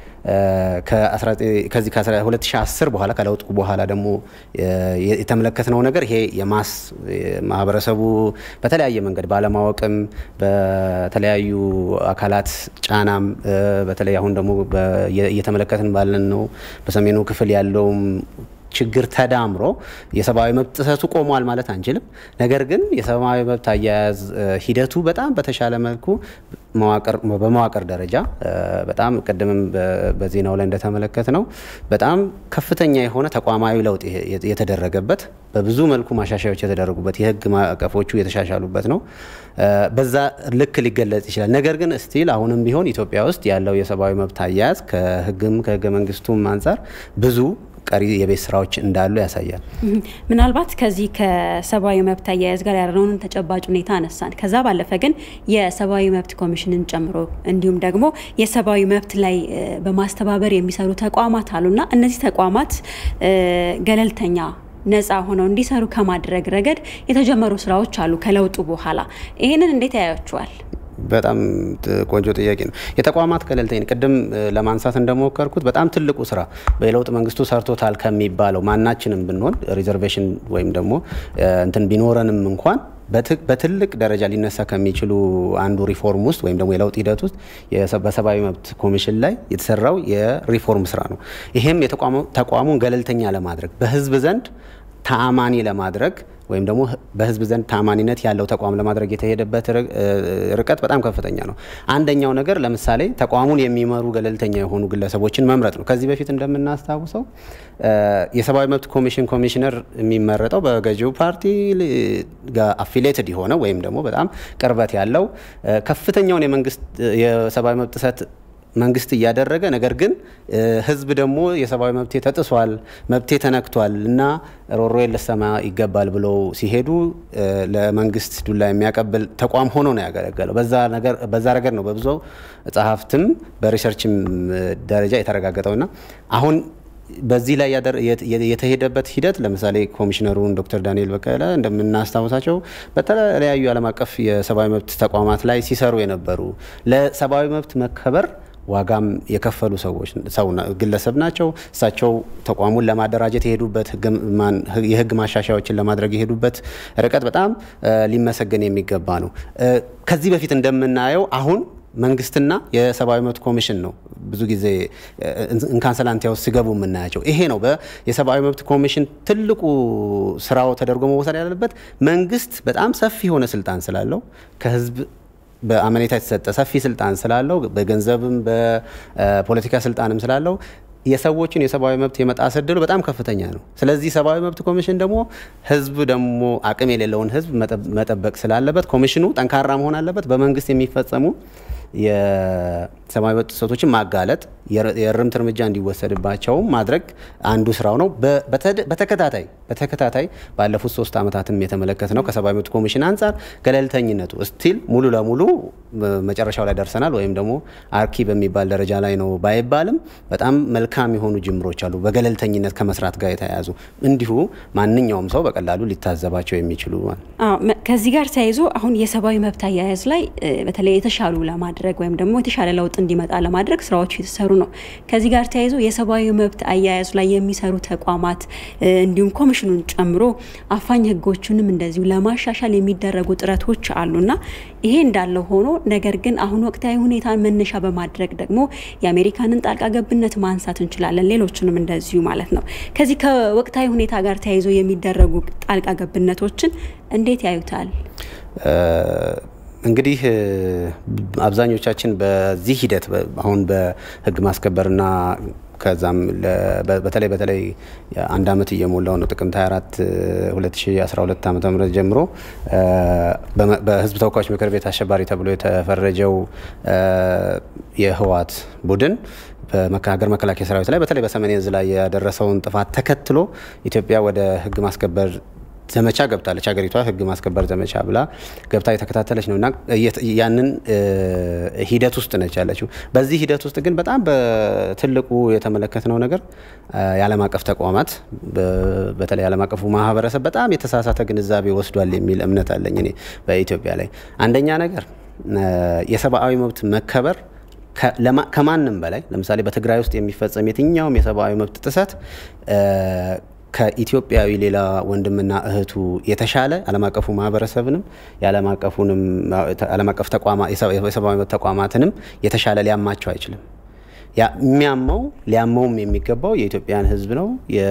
ከዚህ ከ2010 በኋላ ከለውጡ በኋላ ደግሞ የተመለከትነው ነገር ይሄ የማስ ማህበረሰቡ በተለያየ መንገድ ባለማወቅም በተለያዩ አካላት ጫናም በተለይ አሁን ደግሞ እየተመለከትን ባለን ነው በሰሜኑ ክፍል ያለውም ችግር ተዳምሮ የሰብአዊ መብት ጥሰቱ ቆሟል ማለት አንችልም። ነገር ግን የሰብአዊ መብት አያያዝ ሂደቱ በጣም በተሻለ መልኩ በመዋቅር ደረጃ በጣም ቅድምም በዜናው ላይ እንደተመለከት ነው በጣም ከፍተኛ የሆነ ተቋማዊ ለውጥ የተደረገበት በብዙ መልኩ ማሻሻያዎች የተደረጉበት የህግ ማዕቀፎቹ የተሻሻሉበት ነው። በዛ ልክ ሊገለጽ ይችላል። ነገር ግን ስቲል አሁንም ቢሆን ኢትዮጵያ ውስጥ ያለው የሰብአዊ መብት አያያዝ ከህግም ከህገ መንግስቱም አንጻር ብዙ ቀሪ የቤት ስራዎች እንዳሉ ያሳያል። ምናልባት ከዚህ ከሰብአዊ መብት አያያዝ ጋር ያለውን ተጨባጭ ሁኔታ አነሳን። ከዛ ባለፈ ግን የሰብአዊ መብት ኮሚሽንን ጨምሮ እንዲሁም ደግሞ የሰብአዊ መብት ላይ በማስተባበር የሚሰሩ ተቋማት አሉና እነዚህ ተቋማት ገለልተኛ ነፃ ሆነው እንዲሰሩ ከማድረግ ረገድ የተጀመሩ ስራዎች አሉ ከለውጡ በኋላ። ይህንን እንዴት ያያችኋል? በጣም ቆንጆ ጥያቄ ነው። የተቋማት ገለልተኝነት ቅድም ለማንሳት እንደሞከርኩት በጣም ትልቁ ስራ በለውጥ መንግስቱ ሰርቶታል ከሚባለው ማናችንም ብንሆን ሪዘርቬሽን ወይም ደግሞ እንትን ቢኖረንም እንኳን በትልቅ ደረጃ ሊነሳ ከሚችሉ አንዱ ሪፎርም ውስጥ ወይም ደግሞ የለውጥ ሂደት ውስጥ በሰብአዊ መብት ኮሚሽን ላይ የተሰራው የሪፎርም ስራ ነው። ይሄም ተቋሙን ገለልተኛ ለማድረግ በህዝብ ዘንድ ተአማኒ ለማድረግ ወይም ደግሞ በህዝብ ዘንድ ታማኒነት ያለው ተቋም ለማድረግ የተሄደበት ርቀት በጣም ከፍተኛ ነው። አንደኛው ነገር ለምሳሌ ተቋሙን የሚመሩ ገለልተኛ የሆኑ ግለሰቦችን መምረጥ ነው። ከዚህ በፊት እንደምናስታውሰው የሰብአዊ መብት ኮሚሽን ኮሚሽነር የሚመረጠው በገዢው ፓርቲ ጋር አፊሌትድ የሆነ ወይም ደግሞ በጣም ቅርበት ያለው ከፍተኛውን የመንግስት የሰብአዊ መብት ጥሰት መንግስት እያደረገ ነገር ግን ህዝብ ደግሞ የሰብአዊ መብቴ ተጥሷል፣ መብቴ ተነክቷል እና ሮሮዬ ልሰማ ይገባል ብለው ሲሄዱ ለመንግስት ዱላ የሚያቀብል ተቋም ሆኖ ነው ያገለገለው። በዛ ረገድ ነው በብዙ ጸሐፍትም በሪሰርችም ደረጃ የተረጋገጠውና አሁን በዚህ ላይ የተሄደበት ሂደት ለምሳሌ ኮሚሽነሩን ዶክተር ዳንኤል በቀለ እንደምናስታውሳቸው በተለያዩ ዓለም አቀፍ የሰብአዊ መብት ተቋማት ላይ ሲሰሩ የነበሩ ለሰብአዊ መብት መከበር ዋጋም የከፈሉ ሰዎች ሰው ግለሰብ ናቸው። እሳቸው ተቋሙን ለማደራጀት የሄዱበት የህግ ማሻሻያዎችን ለማድረግ የሄዱበት ርቀት በጣም ሊመሰገን የሚገባ ነው። ከዚህ በፊት እንደምናየው አሁን መንግስትና የሰብአዊ መብት ኮሚሽን ነው ብዙ ጊዜ እንካንሰላንቲያ ውስጥ ሲገቡ የምናያቸው። ይሄ ነው የሰብአዊ መብት ኮሚሽን ትልቁ ስራው ተደርጎ መወሰድ ያለበት። መንግስት በጣም ሰፊ የሆነ ስልጣን ስላለው ከህዝብ በአመኔታ የተሰጠ ሰፊ ስልጣን ስላለው በገንዘብም በፖለቲካ ስልጣንም ስላለው የሰዎችን የሰብአዊ መብት የመጣስ እድሉ በጣም ከፍተኛ ነው። ስለዚህ ሰብአዊ መብት ኮሚሽን ደግሞ ህዝብ ደግሞ አቅም የሌለውን ህዝብ መጠበቅ ስላለበት ኮሚሽኑ ጠንካራ መሆን አለበት። በመንግስት የሚፈጸሙ የሰብአዊ መብት ጥሰቶችን ማጋለጥ፣ የእርምት እርምጃ እንዲወሰድባቸውም ማድረግ አንዱ ስራው ነው። በተከታታይ በተከታታይ ባለፉት ሶስት ዓመታትም የተመለከት ነው። ከሰብአዊ መብት ኮሚሽን አንጻር ገለልተኝነቱ ስቲል ሙሉ ለሙሉ መጨረሻው ላይ ደርሰናል ወይም ደግሞ አርኪ በሚባል ደረጃ ላይ ነው ባይባልም በጣም መልካም የሆኑ ጅምሮች አሉ። በገለልተኝነት ከመስራት ጋር የተያያዙ እንዲሁ ማንኛውም ሰው በቀላሉ ሊታዘባቸው የሚችሉ ከዚህ ጋር ተያይዞ አሁን የሰብአዊ መብት አያያዝ ላይ በተለይ የተሻሉ ለማድረግ ወይም ደግሞ የተሻለ ለውጥ እንዲመጣ ለማድረግ ስራዎች የተሰሩ ነው። ከዚህ ጋር ተያይዞ የሰብአዊ መብት አያያዝ ላይ የሚሰሩ ተቋማት እንዲሁም ኮሚሽኑን ጨምሮ አፋኝ ህጎቹንም እንደዚሁ ለማሻሻል የሚደረጉ ጥረቶች አሉና ይሄ እንዳለ ሆኖ ነገር ግን አሁን ወቅታዊ ሁኔታን መነሻ በማድረግ ደግሞ የአሜሪካንን ጣልቃ ገብነት ማንሳት እንችላለን። ሌሎችንም እንደዚሁ ማለት ነው። ከዚህ ከወቅታዊ ሁኔታ ጋር ተያይዞ የሚደረጉ ጣልቃ ገብነቶችን እንዴት ያዩታል? እንግዲህ አብዛኞቻችን በዚህ ሂደት አሁን በህግ ማስከበርና ከዛም በተለይ በተለይ አንድ አመት እየሞላው ነው። ጥቅምት 24 2012 ዓ ም ጀምሮ በህዝብ ተወካዮች ምክር ቤት አሸባሪ ተብሎ የተፈረጀው የህወሓት ቡድን በሀገር መከላከያ ሰራዊት ላይ በተለይ በሰሜን ዕዝ ላይ ያደረሰውን ጥፋት ተከትሎ ኢትዮጵያ ወደ ህግ ማስከበር ዘመቻ ገብታለች። ሀገሪቷ ህግ ማስከበር ዘመቻ ብላ ገብታ የተከታተለች ነው እና ያንን ሂደት ውስጥ ነች ያለችው። በዚህ ሂደት ውስጥ ግን በጣም በትልቁ የተመለከትነው ነገር የዓለም አቀፍ ተቋማት በተለይ ዓለም አቀፉ ማህበረሰብ በጣም የተሳሳተ ግንዛቤ ወስዷል የሚል እምነት አለኝ እኔ በኢትዮጵያ ላይ። አንደኛ ነገር የሰብአዊ መብት መከበር ከማንም በላይ ለምሳሌ በትግራይ ውስጥ የሚፈጸም የትኛውም የሰብአዊ መብት ጥሰት ከኢትዮጵያዊ ሌላ ወንድምና እህቱ የተሻለ ዓለም አቀፉ ማህበረሰብንም የዓለም አቀፉንም ዓለም አቀፍ የሰብአዊ መብት ተቋማትንም የተሻለ ሊያማቸው አይችልም። የሚያመው ሊያመውም የሚገባው የኢትዮጵያን ህዝብ ነው።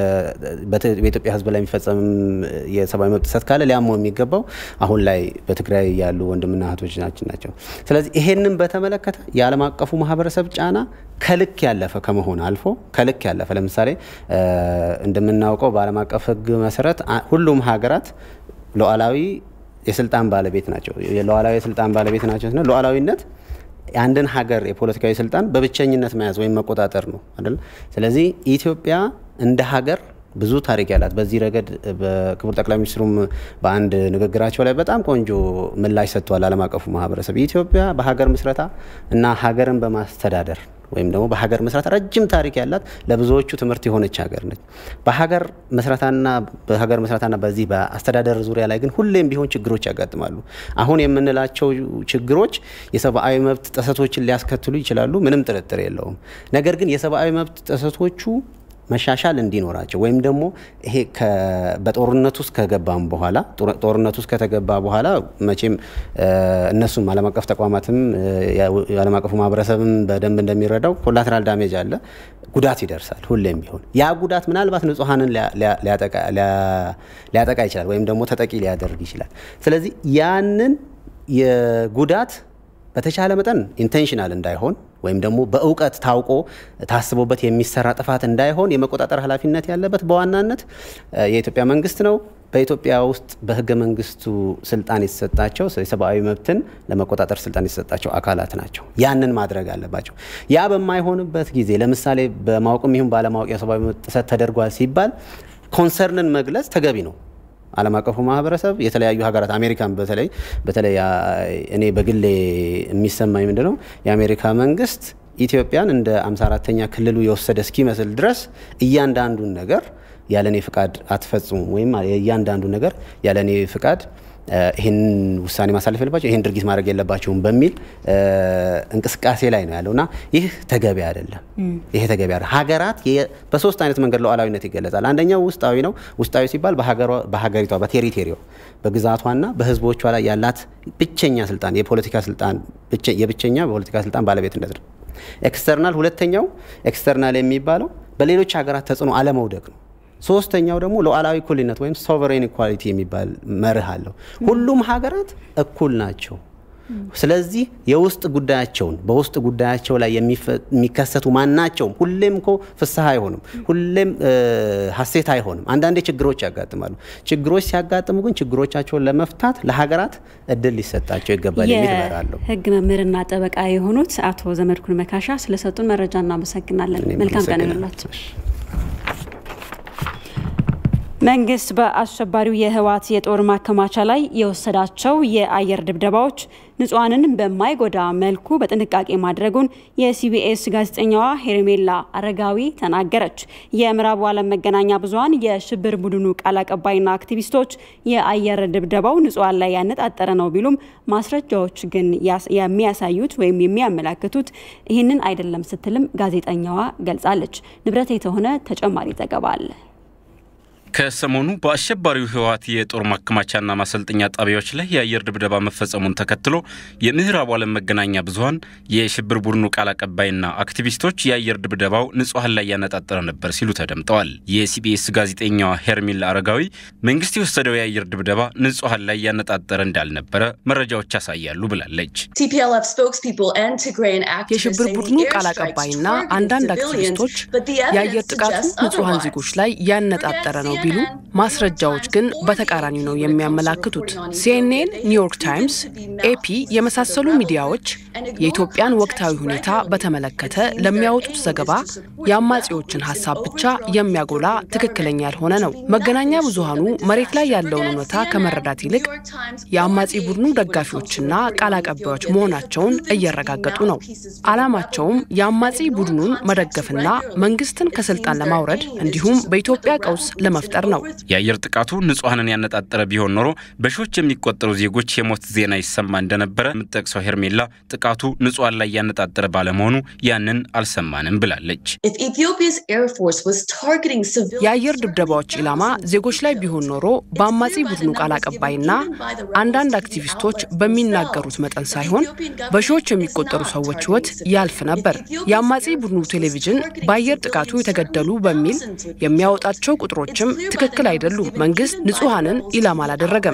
በኢትዮጵያ ህዝብ ላይ የሚፈጸም የሰብአዊ መብት ጥሰት ካለ ሊያመው የሚገባው አሁን ላይ በትግራይ ያሉ ወንድምና እህቶቻችን ናቸው። ስለዚህ ይሄንን በተመለከተ የዓለም አቀፉ ማህበረሰብ ጫና ከልክ ያለፈ ከመሆን አልፎ ከልክ ያለፈ ለምሳሌ እንደምናውቀው በዓለም አቀፍ ህግ መሰረት ሁሉም ሀገራት ሉዓላዊ የስልጣን ባለቤት ናቸው። ሉዓላዊ የስልጣን ባለቤት ናቸው ስንል ሉዓላዊነት የአንድን ሀገር የፖለቲካዊ ስልጣን በብቸኝነት መያዝ ወይም መቆጣጠር ነው አይደል? ስለዚህ ኢትዮጵያ እንደ ሀገር ብዙ ታሪክ ያላት በዚህ ረገድ በክቡር ጠቅላይ ሚኒስትሩም በአንድ ንግግራቸው ላይ በጣም ቆንጆ ምላሽ ሰጥተዋል። ዓለም አቀፉ ማህበረሰብ ኢትዮጵያ በሀገር ምስረታ እና ሀገርን በማስተዳደር ወይም ደግሞ በሀገር መስራት ረጅም ታሪክ ያላት ለብዙዎቹ ትምህርት የሆነች ሀገር ነች። በሀገር መስራታና በሀገር መስራታና በዚህ በአስተዳደር ዙሪያ ላይ ግን ሁሌም ቢሆን ችግሮች ያጋጥማሉ። አሁን የምንላቸው ችግሮች የሰብአዊ መብት ጥሰቶችን ሊያስከትሉ ይችላሉ፣ ምንም ጥርጥር የለውም። ነገር ግን የሰብአዊ መብት ጥሰቶቹ መሻሻል እንዲኖራቸው ወይም ደግሞ ይሄ በጦርነት ውስጥ ከገባም በኋላ ጦርነት ውስጥ ከተገባ በኋላ መቼም እነሱም ዓለም አቀፍ ተቋማትም የዓለም አቀፉ ማህበረሰብም በደንብ እንደሚረዳው ኮላተራል ዳሜጅ አለ፣ ጉዳት ይደርሳል። ሁሌም ቢሆን ያ ጉዳት ምናልባት ንጹሐንን ሊያጠቃ ይችላል ወይም ደግሞ ተጠቂ ሊያደርግ ይችላል። ስለዚህ ያንን የጉዳት በተቻለ መጠን ኢንቴንሽናል እንዳይሆን ወይም ደግሞ በእውቀት ታውቆ ታስቦበት የሚሰራ ጥፋት እንዳይሆን የመቆጣጠር ኃላፊነት ያለበት በዋናነት የኢትዮጵያ መንግስት ነው። በኢትዮጵያ ውስጥ በህገ መንግስቱ ስልጣን የተሰጣቸው የሰብአዊ መብትን ለመቆጣጠር ስልጣን የተሰጣቸው አካላት ናቸው። ያንን ማድረግ አለባቸው። ያ በማይሆንበት ጊዜ ለምሳሌ በማወቅም ይሁን ባለማወቅ የሰብአዊ መብት ጥሰት ተደርጓል ሲባል ኮንሰርንን መግለጽ ተገቢ ነው። ዓለም አቀፉ ማህበረሰብ የተለያዩ ሀገራት አሜሪካን በተለይ በተለይ እኔ በግሌ የሚሰማኝ ምንድን ነው የአሜሪካ መንግስት ኢትዮጵያን እንደ 54ተኛ ክልሉ የወሰደ እስኪመስል ድረስ እያንዳንዱን ነገር ያለኔ ፍቃድ አትፈጽሙም ወይም እያንዳንዱ ነገር ያለኔ ፍቃድ ይህን ውሳኔ ማሳለፍ የለባቸው ይህን ድርጊት ማድረግ የለባቸውም በሚል እንቅስቃሴ ላይ ነው ያለው እና ይህ ተገቢ አይደለም። ይሄ ተገቢ አይደለም። ሀገራት በሶስት አይነት መንገድ ሉዓላዊነት ይገለጻል። አንደኛው ውስጣዊ ነው። ውስጣዊ ሲባል በሀገሪቷ በቴሪቴሪዋ በግዛቷና በህዝቦቿ ላይ ያላት ብቸኛ ስልጣን የፖለቲካ ስልጣን የብቸኛ በፖለቲካ ስልጣን ባለቤትነት ነው። ኤክስተርናል ሁለተኛው ኤክስተርናል የሚባለው በሌሎች ሀገራት ተጽዕኖ አለመውደቅ ነው። ሶስተኛው ደግሞ ሉዓላዊ እኩልነት ወይም ሶቨሬን ኢኳሊቲ የሚባል መርህ አለው። ሁሉም ሀገራት እኩል ናቸው። ስለዚህ የውስጥ ጉዳያቸውን በውስጥ ጉዳያቸው ላይ የሚከሰቱ ማናቸውም ሁሌም እኮ ፍስሐ አይሆንም፣ ሁሌም ሀሴት አይሆንም። አንዳንዴ ችግሮች ያጋጥማሉ። ችግሮች ሲያጋጥሙ ግን ችግሮቻቸውን ለመፍታት ለሀገራት እድል ሊሰጣቸው ይገባል የሚል እመራለሁ። ህግ መምህርና ጠበቃ የሆኑት አቶ ዘመድኩን መካሻ ስለሰጡን መረጃ እናመሰግናለን። መልካም ቀን ይሁንላችሁ። መንግስት በአሸባሪው የህወሓት የጦር ማከማቻ ላይ የወሰዳቸው የአየር ድብደባዎች ንጹሐንን በማይጎዳ መልኩ በጥንቃቄ ማድረጉን የሲቢኤስ ጋዜጠኛዋ ሄርሜላ አረጋዊ ተናገረች። የምዕራቡ ዓለም መገናኛ ብዙኃን የሽብር ቡድኑ ቃል አቀባይና አክቲቪስቶች የአየር ድብደባው ንጹሐን ላይ ያነጣጠረ ነው ቢሉም ማስረጃዎች ግን የሚያሳዩት ወይም የሚያመላክቱት ይህንን አይደለም ስትልም ጋዜጠኛዋ ገልጻለች። ንብረት የተሆነ ተጨማሪ ዘገባ አለ። ከሰሞኑ በአሸባሪው ህወሓት የጦር ማከማቻና ማሰልጠኛ ጣቢያዎች ላይ የአየር ድብደባ መፈጸሙን ተከትሎ የምዕራቡ ዓለም መገናኛ ብዙኃን የሽብር ቡድኑ ቃል አቀባይና አክቲቪስቶች የአየር ድብደባው ንጹሐን ላይ ያነጣጠረ ነበር ሲሉ ተደምጠዋል። የሲቢኤስ ጋዜጠኛዋ ሄርሜላ አረጋዊ መንግስት የወሰደው የአየር ድብደባ ንጹሐን ላይ ያነጣጠረ እንዳልነበረ መረጃዎች ያሳያሉ ብላለች። የሽብር ቡድኑ ቃል አቀባይና አንዳንድ አክቲቪስቶች የአየር ጥቃቱ ንጹሐን ዜጎች ላይ ያነጣጠረ ነው ቢሉ ማስረጃዎች ግን በተቃራኒ ነው የሚያመላክቱት። ሲኤንኤን፣ ኒውዮርክ ታይምስ፣ ኤፒ የመሳሰሉ ሚዲያዎች የኢትዮጵያን ወቅታዊ ሁኔታ በተመለከተ ለሚያወጡት ዘገባ የአማጺዎችን ሀሳብ ብቻ የሚያጎላ ትክክለኛ ያልሆነ ነው። መገናኛ ብዙሃኑ መሬት ላይ ያለውን እውነታ ከመረዳት ይልቅ የአማጺ ቡድኑ ደጋፊዎችና ቃል አቀባዮች መሆናቸውን እያረጋገጡ ነው። ዓላማቸውም የአማጺ ቡድኑን መደገፍና መንግስትን ከስልጣን ለማውረድ እንዲሁም በኢትዮጵያ ቀውስ ለመፍጠር ነው። የአየር ጥቃቱ ንጹሐንን ያነጣጠረ ቢሆን ኖሮ በሺዎች የሚቆጠሩ ዜጎች የሞት ዜና ይሰማ እንደነበረ የምትጠቅሰው ሄርሜላ ጥቃቱ ንጹሐን ላይ ያነጣጠረ ባለመሆኑ ያንን አልሰማንም ብላለች። የአየር ድብደባዎች ኢላማ ዜጎች ላይ ቢሆን ኖሮ በአማጺ ቡድኑ ቃል አቀባይና አንዳንድ አክቲቪስቶች በሚናገሩት መጠን ሳይሆን በሺዎች የሚቆጠሩ ሰዎች ሕይወት ያልፍ ነበር። የአማጺ ቡድኑ ቴሌቪዥን በአየር ጥቃቱ የተገደሉ በሚል የሚያወጣቸው ቁጥሮችም ትክክል አይደሉም። መንግስት ንጹሐንን ኢላማ አላደረገም።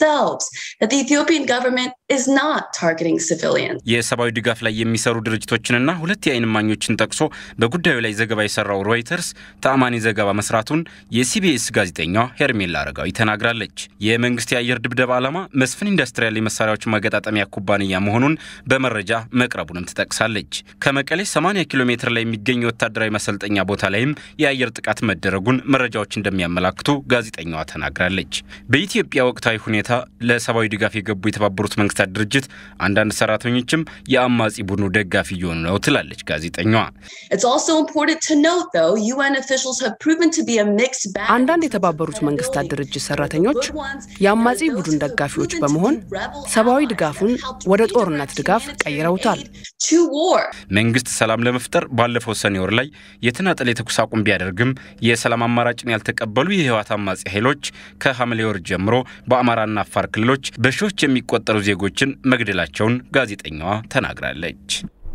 የሰብአዊ ድጋፍ ላይ የሚሰሩ ድርጅቶችንና ሁለት የዓይን እማኞችን ጠቅሶ በጉዳዩ ላይ ዘገባ የሰራው ሮይተርስ ተአማኒ ዘገባ መስራቱን የሲቢኤስ ጋዜጠኛዋ ሄርሜላ አረጋዊ ተናግራለች። የመንግስት የአየር ድብደባ ዓላማ መስፍን ኢንዱስትሪያል የመሳሪያዎች ማገጣጠሚያ ኩባንያ መሆኑን በመረጃ መቅረቡንም ትጠቅሳለች። ከመቀሌ 80 ኪሎ ሜትር ላይ የሚገኝ ወታደራዊ ማሰልጠኛ ቦታ ላይም የአየር ጥቃት መደረጉን መረጃዎች እንደሚያመላክቱ ጋዜጠኛዋ ተናግራለች። በኢትዮጵያ ወቅታዊ ሁኔታ ለሰብአዊ ድጋፍ የገቡ የተባበሩት መንግስታት ድርጅት አንዳንድ ሰራተኞችም የአማጺ ቡድኑ ደጋፊ እየሆኑ ነው ትላለች ጋዜጠኛዋ። አንዳንድ የተባበሩት መንግስታት ድርጅት ሰራተኞች የአማጺ ቡድን ደጋፊዎች በመሆን ሰብአዊ ድጋፉን ወደ ጦርነት ድጋፍ ቀይረውታል። መንግስት ሰላም ለመፍጠር ባለፈው ሰኔ ወር ላይ የተናጠል የተኩስ አቁም ቢያደርግም የሰላም አማራጭን ያልተቀበሉ የህወሓት አማጺ ኃይሎች ከሐምሌ ወር ጀምሮ በአማራና አፋር ክልሎች በሺዎች የሚቆጠሩ ዜጎችን መግደላቸውን ጋዜጠኛዋ ተናግራለች።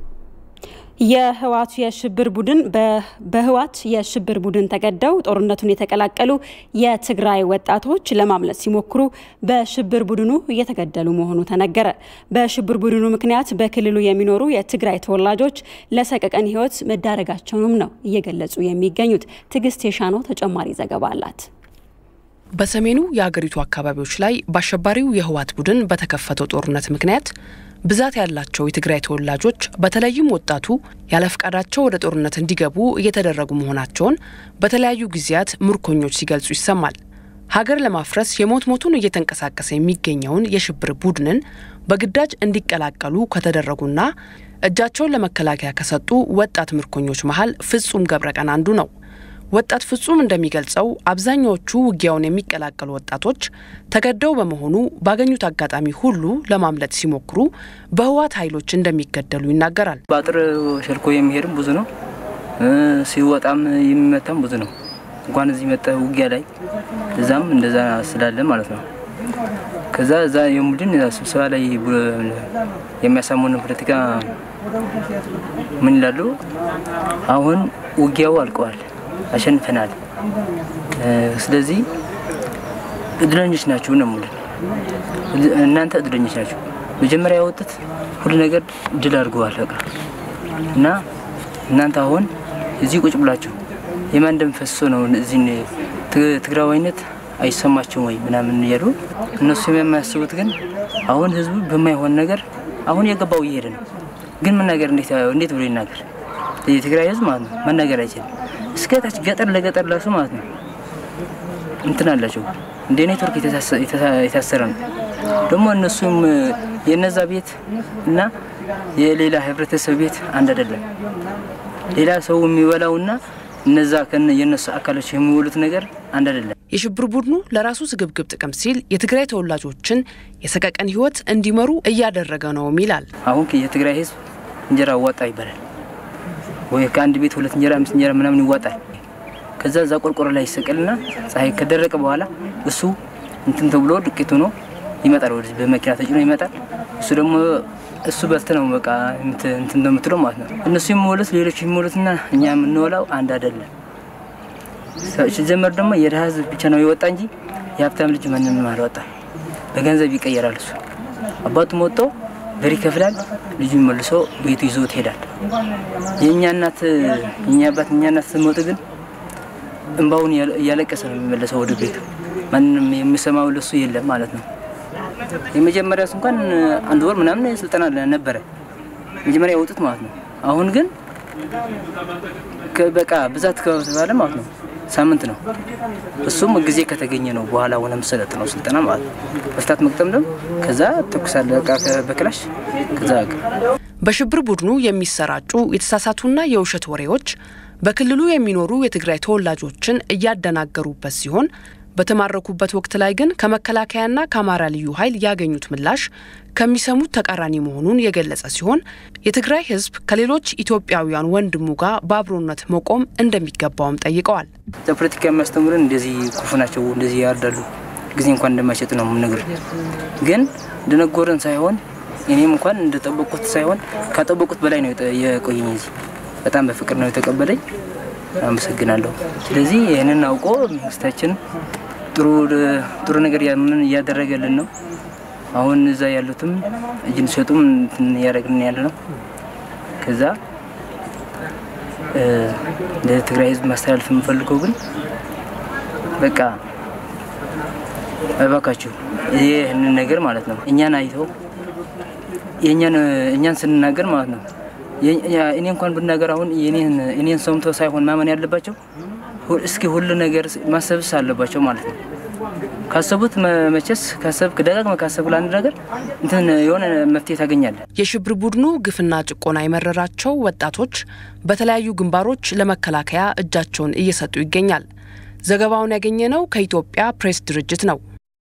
የህወሓቱ የሽብር ቡድን በህወሓት የሽብር ቡድን ተገደው ጦርነቱን የተቀላቀሉ የትግራይ ወጣቶች ለማምለጥ ሲሞክሩ በሽብር ቡድኑ እየተገደሉ መሆኑ ተነገረ። በሽብር ቡድኑ ምክንያት በክልሉ የሚኖሩ የትግራይ ተወላጆች ለሰቀቀን ህይወት መዳረጋቸውንም ነው እየገለጹ የሚገኙት። ትዕግስት የሻኖ ተጨማሪ ዘገባ አላት። በሰሜኑ የአገሪቱ አካባቢዎች ላይ በአሸባሪው የህወሓት ቡድን በተከፈተው ጦርነት ምክንያት ብዛት ያላቸው የትግራይ ተወላጆች በተለይም ወጣቱ ያለ ፈቃዳቸው ወደ ጦርነት እንዲገቡ እየተደረጉ መሆናቸውን በተለያዩ ጊዜያት ምርኮኞች ሲገልጹ ይሰማል። ሀገር ለማፍረስ የሞት ሞቱን እየተንቀሳቀሰ የሚገኘውን የሽብር ቡድንን በግዳጅ እንዲቀላቀሉ ከተደረጉና እጃቸውን ለመከላከያ ከሰጡ ወጣት ምርኮኞች መሀል ፍጹም ገብረቀን አንዱ ነው። ወጣት ፍጹም እንደሚገልጸው አብዛኛዎቹ ውጊያውን የሚቀላቀሉ ወጣቶች ተገደው በመሆኑ ባገኙት አጋጣሚ ሁሉ ለማምለጥ ሲሞክሩ በህወሓት ኃይሎች እንደሚገደሉ ይናገራል። በአጥር ሸልኮ የሚሄድም ብዙ ነው፣ ሲወጣም የሚመታም ብዙ ነው። እንኳን እዚህ መጠ ውጊያ ላይ እዛም እንደዛ ስላለ ማለት ነው። ከዛ እዛ የቡድን ስብሰባ ላይ የሚያሳሙን ፖለቲካ ምን ይላሉ? አሁን ውጊያው አልቀዋል፣ አሸንፈናል። ስለዚህ እድለኞች ናችሁ ነው ሙሉ እናንተ እድለኞች ናችሁ። መጀመሪያ ያወጡት ሁሉ ነገር ድል አድርገዋል በቃ እና እናንተ አሁን እዚህ ቁጭ ብላችሁ የማን ደም ፈሶ ነው እዚህ ትግራዋይነት አይሰማቸውም ወይ ምናምን እያሉ እነሱ የሚያስቡት ግን አሁን ህዝቡ በማይሆን ነገር አሁን የገባው እየሄደ ነው። ግን መናገር እንዴት ብሎ ይናገር? የትግራይ ህዝብ ማለት ነው መናገር አይችልም። እስከ ታች ገጠር ለገጠር ላሱ ማለት ነው እንትን አላቸው እንደ ኔትወርክ የታሰረ ነው። ደግሞ እነሱም የነዛ ቤት እና የሌላ ህብረተሰብ ቤት አንድ አይደለም። ሌላ ሰው የሚበላውና እነዛ የእነሱ አካሎች የሚውሉት ነገር አንድ አይደለም። የሽብር ቡድኑ ለራሱ ስግብግብ ጥቅም ሲል የትግራይ ተወላጆችን የሰቀቀን ህይወት እንዲመሩ እያደረገ ነውም ይላል። አሁን የትግራይ ህዝብ እንጀራ ዋጣ ይባላል ወይ ከአንድ ቤት ሁለት እንጀራ አምስት እንጀራ ምናምን ይዋጣል። ከዛ እዛ ቆርቆሮ ላይ ይሰቀልና ፀሐይ ከደረቀ በኋላ እሱ እንትን ተብሎ ዱቄት ሆኖ ይመጣል። ወደዚህ በመኪና ተጭኖ ይመጣል። እሱ ደግሞ እሱ በልተ ነው በቃ እንትን እንደምትለው ማለት ነው። እነሱ የሚወሉት ሌሎች የሚወሉትና እኛ የምንወላው አንድ አይደለም። ሲጀመር ደግሞ የድሀ ህዝብ ብቻ ነው የወጣ እንጂ የሀብታም ልጅ ማንም አልወጣ። በገንዘብ ይቀየራል። እሱ አባቱም ወጥቶ ብር ይከፍላል፣ ልጁ መልሶ ቤቱ ይዞት ይሄዳል። የእኛ እናት የእኛ አባት የእኛ እናት ስትሞት ግን እንባውን እያለቀሰ ነው የሚመለሰው ወደ ቤቱ። ማንም የሚሰማው ለሱ የለም ማለት ነው። የመጀመሪያ እንኳን አንድ ወር ምናምን ስልጠና ነበረ መጀመሪያ የወጡት ማለት ነው። አሁን ግን በቃ ብዛት ከተባለ ማለት ነው ሳምንት ነው። እሱም ጊዜ ከተገኘ ነው በኋላ ሆነ መሰለጥ ነው ስልጠና ማለት ነው። መፍታት መቅጠም ደግሞ ከዛ ተኩሳለ በቃ በክላሽ ከዛ በሽብር ቡድኑ የሚሰራጩ የተሳሳቱና የውሸት ወሬዎች በክልሉ የሚኖሩ የትግራይ ተወላጆችን እያደናገሩበት ሲሆን በተማረኩበት ወቅት ላይ ግን ከመከላከያና ከአማራ ልዩ ኃይል ያገኙት ምላሽ ከሚሰሙት ተቃራኒ መሆኑን የገለጸ ሲሆን የትግራይ ሕዝብ ከሌሎች ኢትዮጵያውያን ወንድሙ ጋር በአብሮነት መቆም እንደሚገባውም ጠይቀዋል። ፖለቲካ የሚያስተምሩን እንደዚህ ክፉ ናቸው፣ እንደዚህ ያርዳሉ፣ ጊዜ እንኳን እንደማይሰጥ ነው የምነግር። ግን እንደነጎረን ሳይሆን እኔም እንኳን እንደጠበቁት ሳይሆን ካጠበቁት በላይ ነው የቆየኝ። እዚህ በጣም በፍቅር ነው የተቀበለኝ። አመሰግናለሁ። ስለዚህ ይህንን አውቆ መንግስታችን ጥሩ ጥሩ ነገር እያደረገልን ነው። አሁን እዛ ያሉትም እጅ እንዲሰጡም እያደረግን ያለ ነው። ከዛ ለትግራይ ህዝብ ማስተላለፍ የምፈልገው ግን በቃ እባካችሁ ይህንን ነገር ማለት ነው እኛን አይተው እኛን ስንናገር ማለት ነው እኔ እንኳን ብናገር አሁን እኔን ሰምቶ ሳይሆን ማመን ያለባቸው እስኪ ሁሉ ነገር ማሰብስ አለባቸው ማለት ነው። ካሰቡት መቼስ ካሰብክ ደጋግመህ ካሰብክ ለአንድ ነገር እንትን የሆነ መፍትሄ ታገኛለህ። የሽብር ቡድኑ ግፍና ጭቆና የመረራቸው ወጣቶች በተለያዩ ግንባሮች ለመከላከያ እጃቸውን እየሰጡ ይገኛል። ዘገባውን ያገኘነው ከኢትዮጵያ ፕሬስ ድርጅት ነው።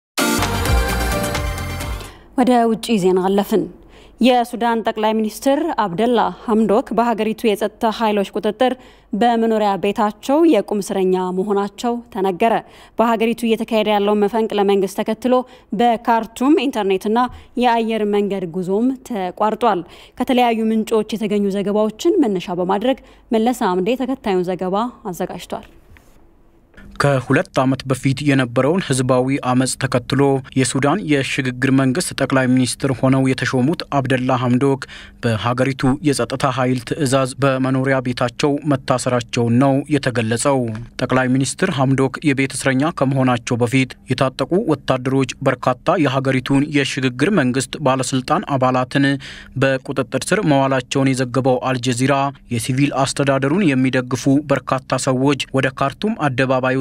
ወደ ውጭ ዜና አለፍን። የሱዳን ጠቅላይ ሚኒስትር አብደላ ሀምዶክ በሀገሪቱ የጸጥታ ኃይሎች ቁጥጥር በመኖሪያ ቤታቸው የቁም እስረኛ መሆናቸው ተነገረ። በሀገሪቱ እየተካሄደ ያለውን መፈንቅለ መንግስት ተከትሎ በካርቱም ኢንተርኔትና የአየር መንገድ ጉዞም ተቋርጧል። ከተለያዩ ምንጮች የተገኙ ዘገባዎችን መነሻ በማድረግ መለሰ አምዴ ተከታዩን ዘገባ አዘጋጅቷል። ከሁለት ዓመት በፊት የነበረውን ህዝባዊ አመፅ ተከትሎ የሱዳን የሽግግር መንግስት ጠቅላይ ሚኒስትር ሆነው የተሾሙት አብደላ ሀምዶክ በሀገሪቱ የጸጥታ ኃይል ትዕዛዝ በመኖሪያ ቤታቸው መታሰራቸውን ነው የተገለጸው። ጠቅላይ ሚኒስትር ሀምዶክ የቤት እስረኛ ከመሆናቸው በፊት የታጠቁ ወታደሮች በርካታ የሀገሪቱን የሽግግር መንግስት ባለስልጣን አባላትን በቁጥጥር ስር መዋላቸውን የዘገበው አልጀዚራ የሲቪል አስተዳደሩን የሚደግፉ በርካታ ሰዎች ወደ ካርቱም አደባባዮች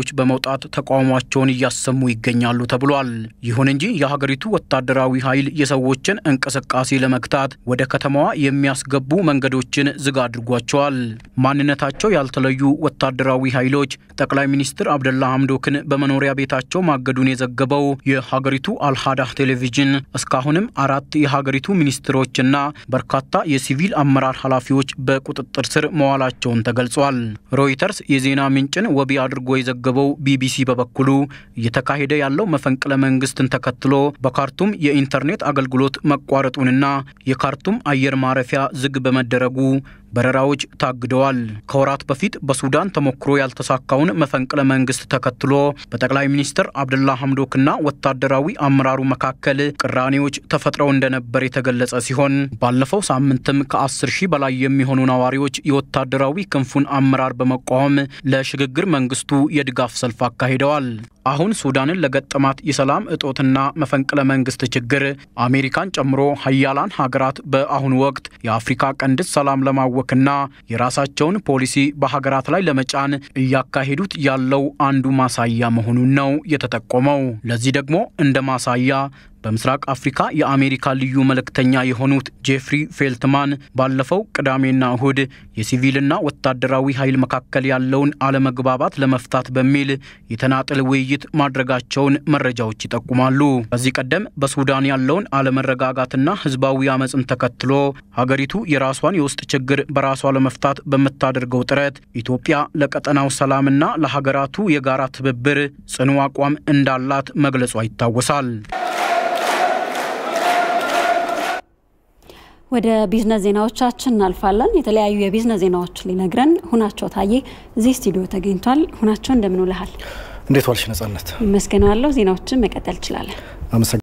አደባባዮች በመውጣት ተቃውሟቸውን እያሰሙ ይገኛሉ ተብሏል። ይሁን እንጂ የሀገሪቱ ወታደራዊ ኃይል የሰዎችን እንቅስቃሴ ለመግታት ወደ ከተማዋ የሚያስገቡ መንገዶችን ዝግ አድርጓቸዋል። ማንነታቸው ያልተለዩ ወታደራዊ ኃይሎች ጠቅላይ ሚኒስትር አብደላ ሐምዶክን በመኖሪያ ቤታቸው ማገዱን የዘገበው የሀገሪቱ አልሃዳህ ቴሌቪዥን እስካሁንም አራት የሀገሪቱ ሚኒስትሮችና በርካታ የሲቪል አመራር ኃላፊዎች በቁጥጥር ስር መዋላቸውን ተገልጿል። ሮይተርስ የዜና ምንጭን ወቢ አድርጎ የዘገበው ቢቢሲ በበኩሉ እየተካሄደ ያለው መፈንቅለ መንግስትን ተከትሎ በካርቱም የኢንተርኔት አገልግሎት መቋረጡንና የካርቱም አየር ማረፊያ ዝግ በመደረጉ በረራዎች ታግደዋል። ከወራት በፊት በሱዳን ተሞክሮ ያልተሳካውን መፈንቅለ መንግስት ተከትሎ በጠቅላይ ሚኒስትር አብደላ ሐምዶክና ወታደራዊ አመራሩ መካከል ቅራኔዎች ተፈጥረው እንደነበር የተገለጸ ሲሆን ባለፈው ሳምንትም ከ10 ሺህ በላይ የሚሆኑ ነዋሪዎች የወታደራዊ ክንፉን አመራር በመቃወም ለሽግግር መንግስቱ የድጋፍ ሰልፍ አካሂደዋል። አሁን ሱዳንን ለገጠማት የሰላም እጦትና መፈንቅለ መንግስት ችግር አሜሪካን ጨምሮ ሀያላን ሀገራት በአሁኑ ወቅት የአፍሪካ ቀንድን ሰላም ለማወክና የራሳቸውን ፖሊሲ በሀገራት ላይ ለመጫን እያካሄዱት ያለው አንዱ ማሳያ መሆኑን ነው የተጠቆመው። ለዚህ ደግሞ እንደ ማሳያ በምስራቅ አፍሪካ የአሜሪካ ልዩ መልእክተኛ የሆኑት ጄፍሪ ፌልትማን ባለፈው ቅዳሜና እሁድ የሲቪልና ወታደራዊ ኃይል መካከል ያለውን አለመግባባት ለመፍታት በሚል የተናጥል ውይይት ማድረጋቸውን መረጃዎች ይጠቁማሉ። ከዚህ ቀደም በሱዳን ያለውን አለመረጋጋትና ህዝባዊ አመፅን ተከትሎ ሀገሪቱ የራሷን የውስጥ ችግር በራሷ ለመፍታት በምታደርገው ጥረት ኢትዮጵያ ለቀጠናው ሰላምና ለሀገራቱ የጋራ ትብብር ጽኑ አቋም እንዳላት መግለጿ ይታወሳል። ወደ ቢዝነስ ዜናዎቻችን እናልፋለን። የተለያዩ የቢዝነስ ዜናዎች ሊነግረን ሁናቸው ታዬ እዚህ ስቱዲዮ ተገኝቷል። ሁናቸው እንደምን ውለሃል? እንዴት ዋልሽ ነጻነት? ይመስገናለሁ። ዜናዎችን መቀጠል ትችላለን።